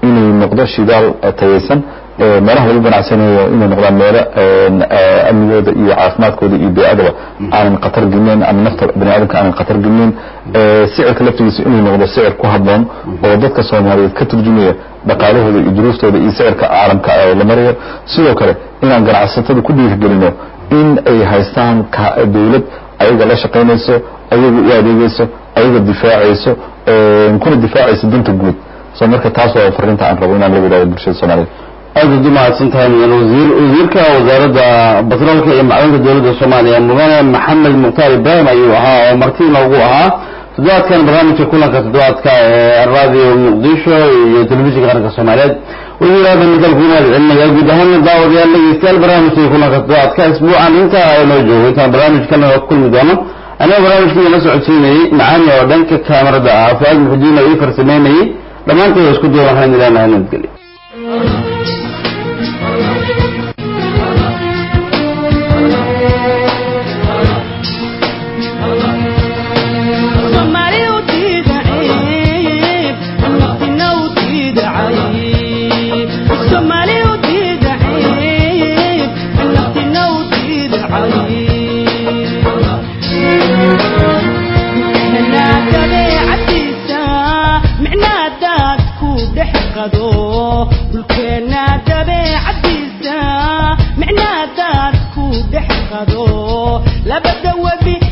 inuu noqdo shidaal tayaysan meelaha lagu ganacsanayo inay noqdaan meelo amnigooda iyo caafimaadkooda iyo bey'adaba aanan khatar gelinayn ama nafta bani aadamka aanan khatar gelinayn sicirka laftigiisa inuu noqdo sicir ku habboon oo dadka soomaaliyeed ka turjumaya dhaqaalahooda iyo duruuftooda iyo sicirka caalamka la marayo sidoo kale inaan ganacsatada ku dhiirigelino in ay haystaan dawlad ayaga la shaqaynayso ayaga u adeegayso ayaga difaacayso kuna difaacayso danta guud so marka taas waa fariinta aan rabo inaan la wadaago bulshada soomaaliyeed aad uad umahadsan tahay mudan wasiir wasiirka wasaaradda batroolka iyo macdanta dowladda soomaaliya mudane maxamed mukhtaar ibraahim ayuu ahaa oo marti noogu ahaa toddobaadkan barnaamijka kulanka toddobaadka ee radio muqdisho iyo telefishinka qaranka soomaaliyeed wasiir aadan midal ku mahad celinaya guud ahaana daawadayaal dhegeystayaal barnaamijka kulanka toddobaadka isbuucan intaa inoo joogo intaan barnaamijkana ku kulmi doono aniga barnaamijkii la socodsiinayey macaani oo dhanka kaamarada ah fuaad muxudiin oo ii farsameynayey dhammaantood isku duwan waxaan ileenahay nabadgelyo labada webi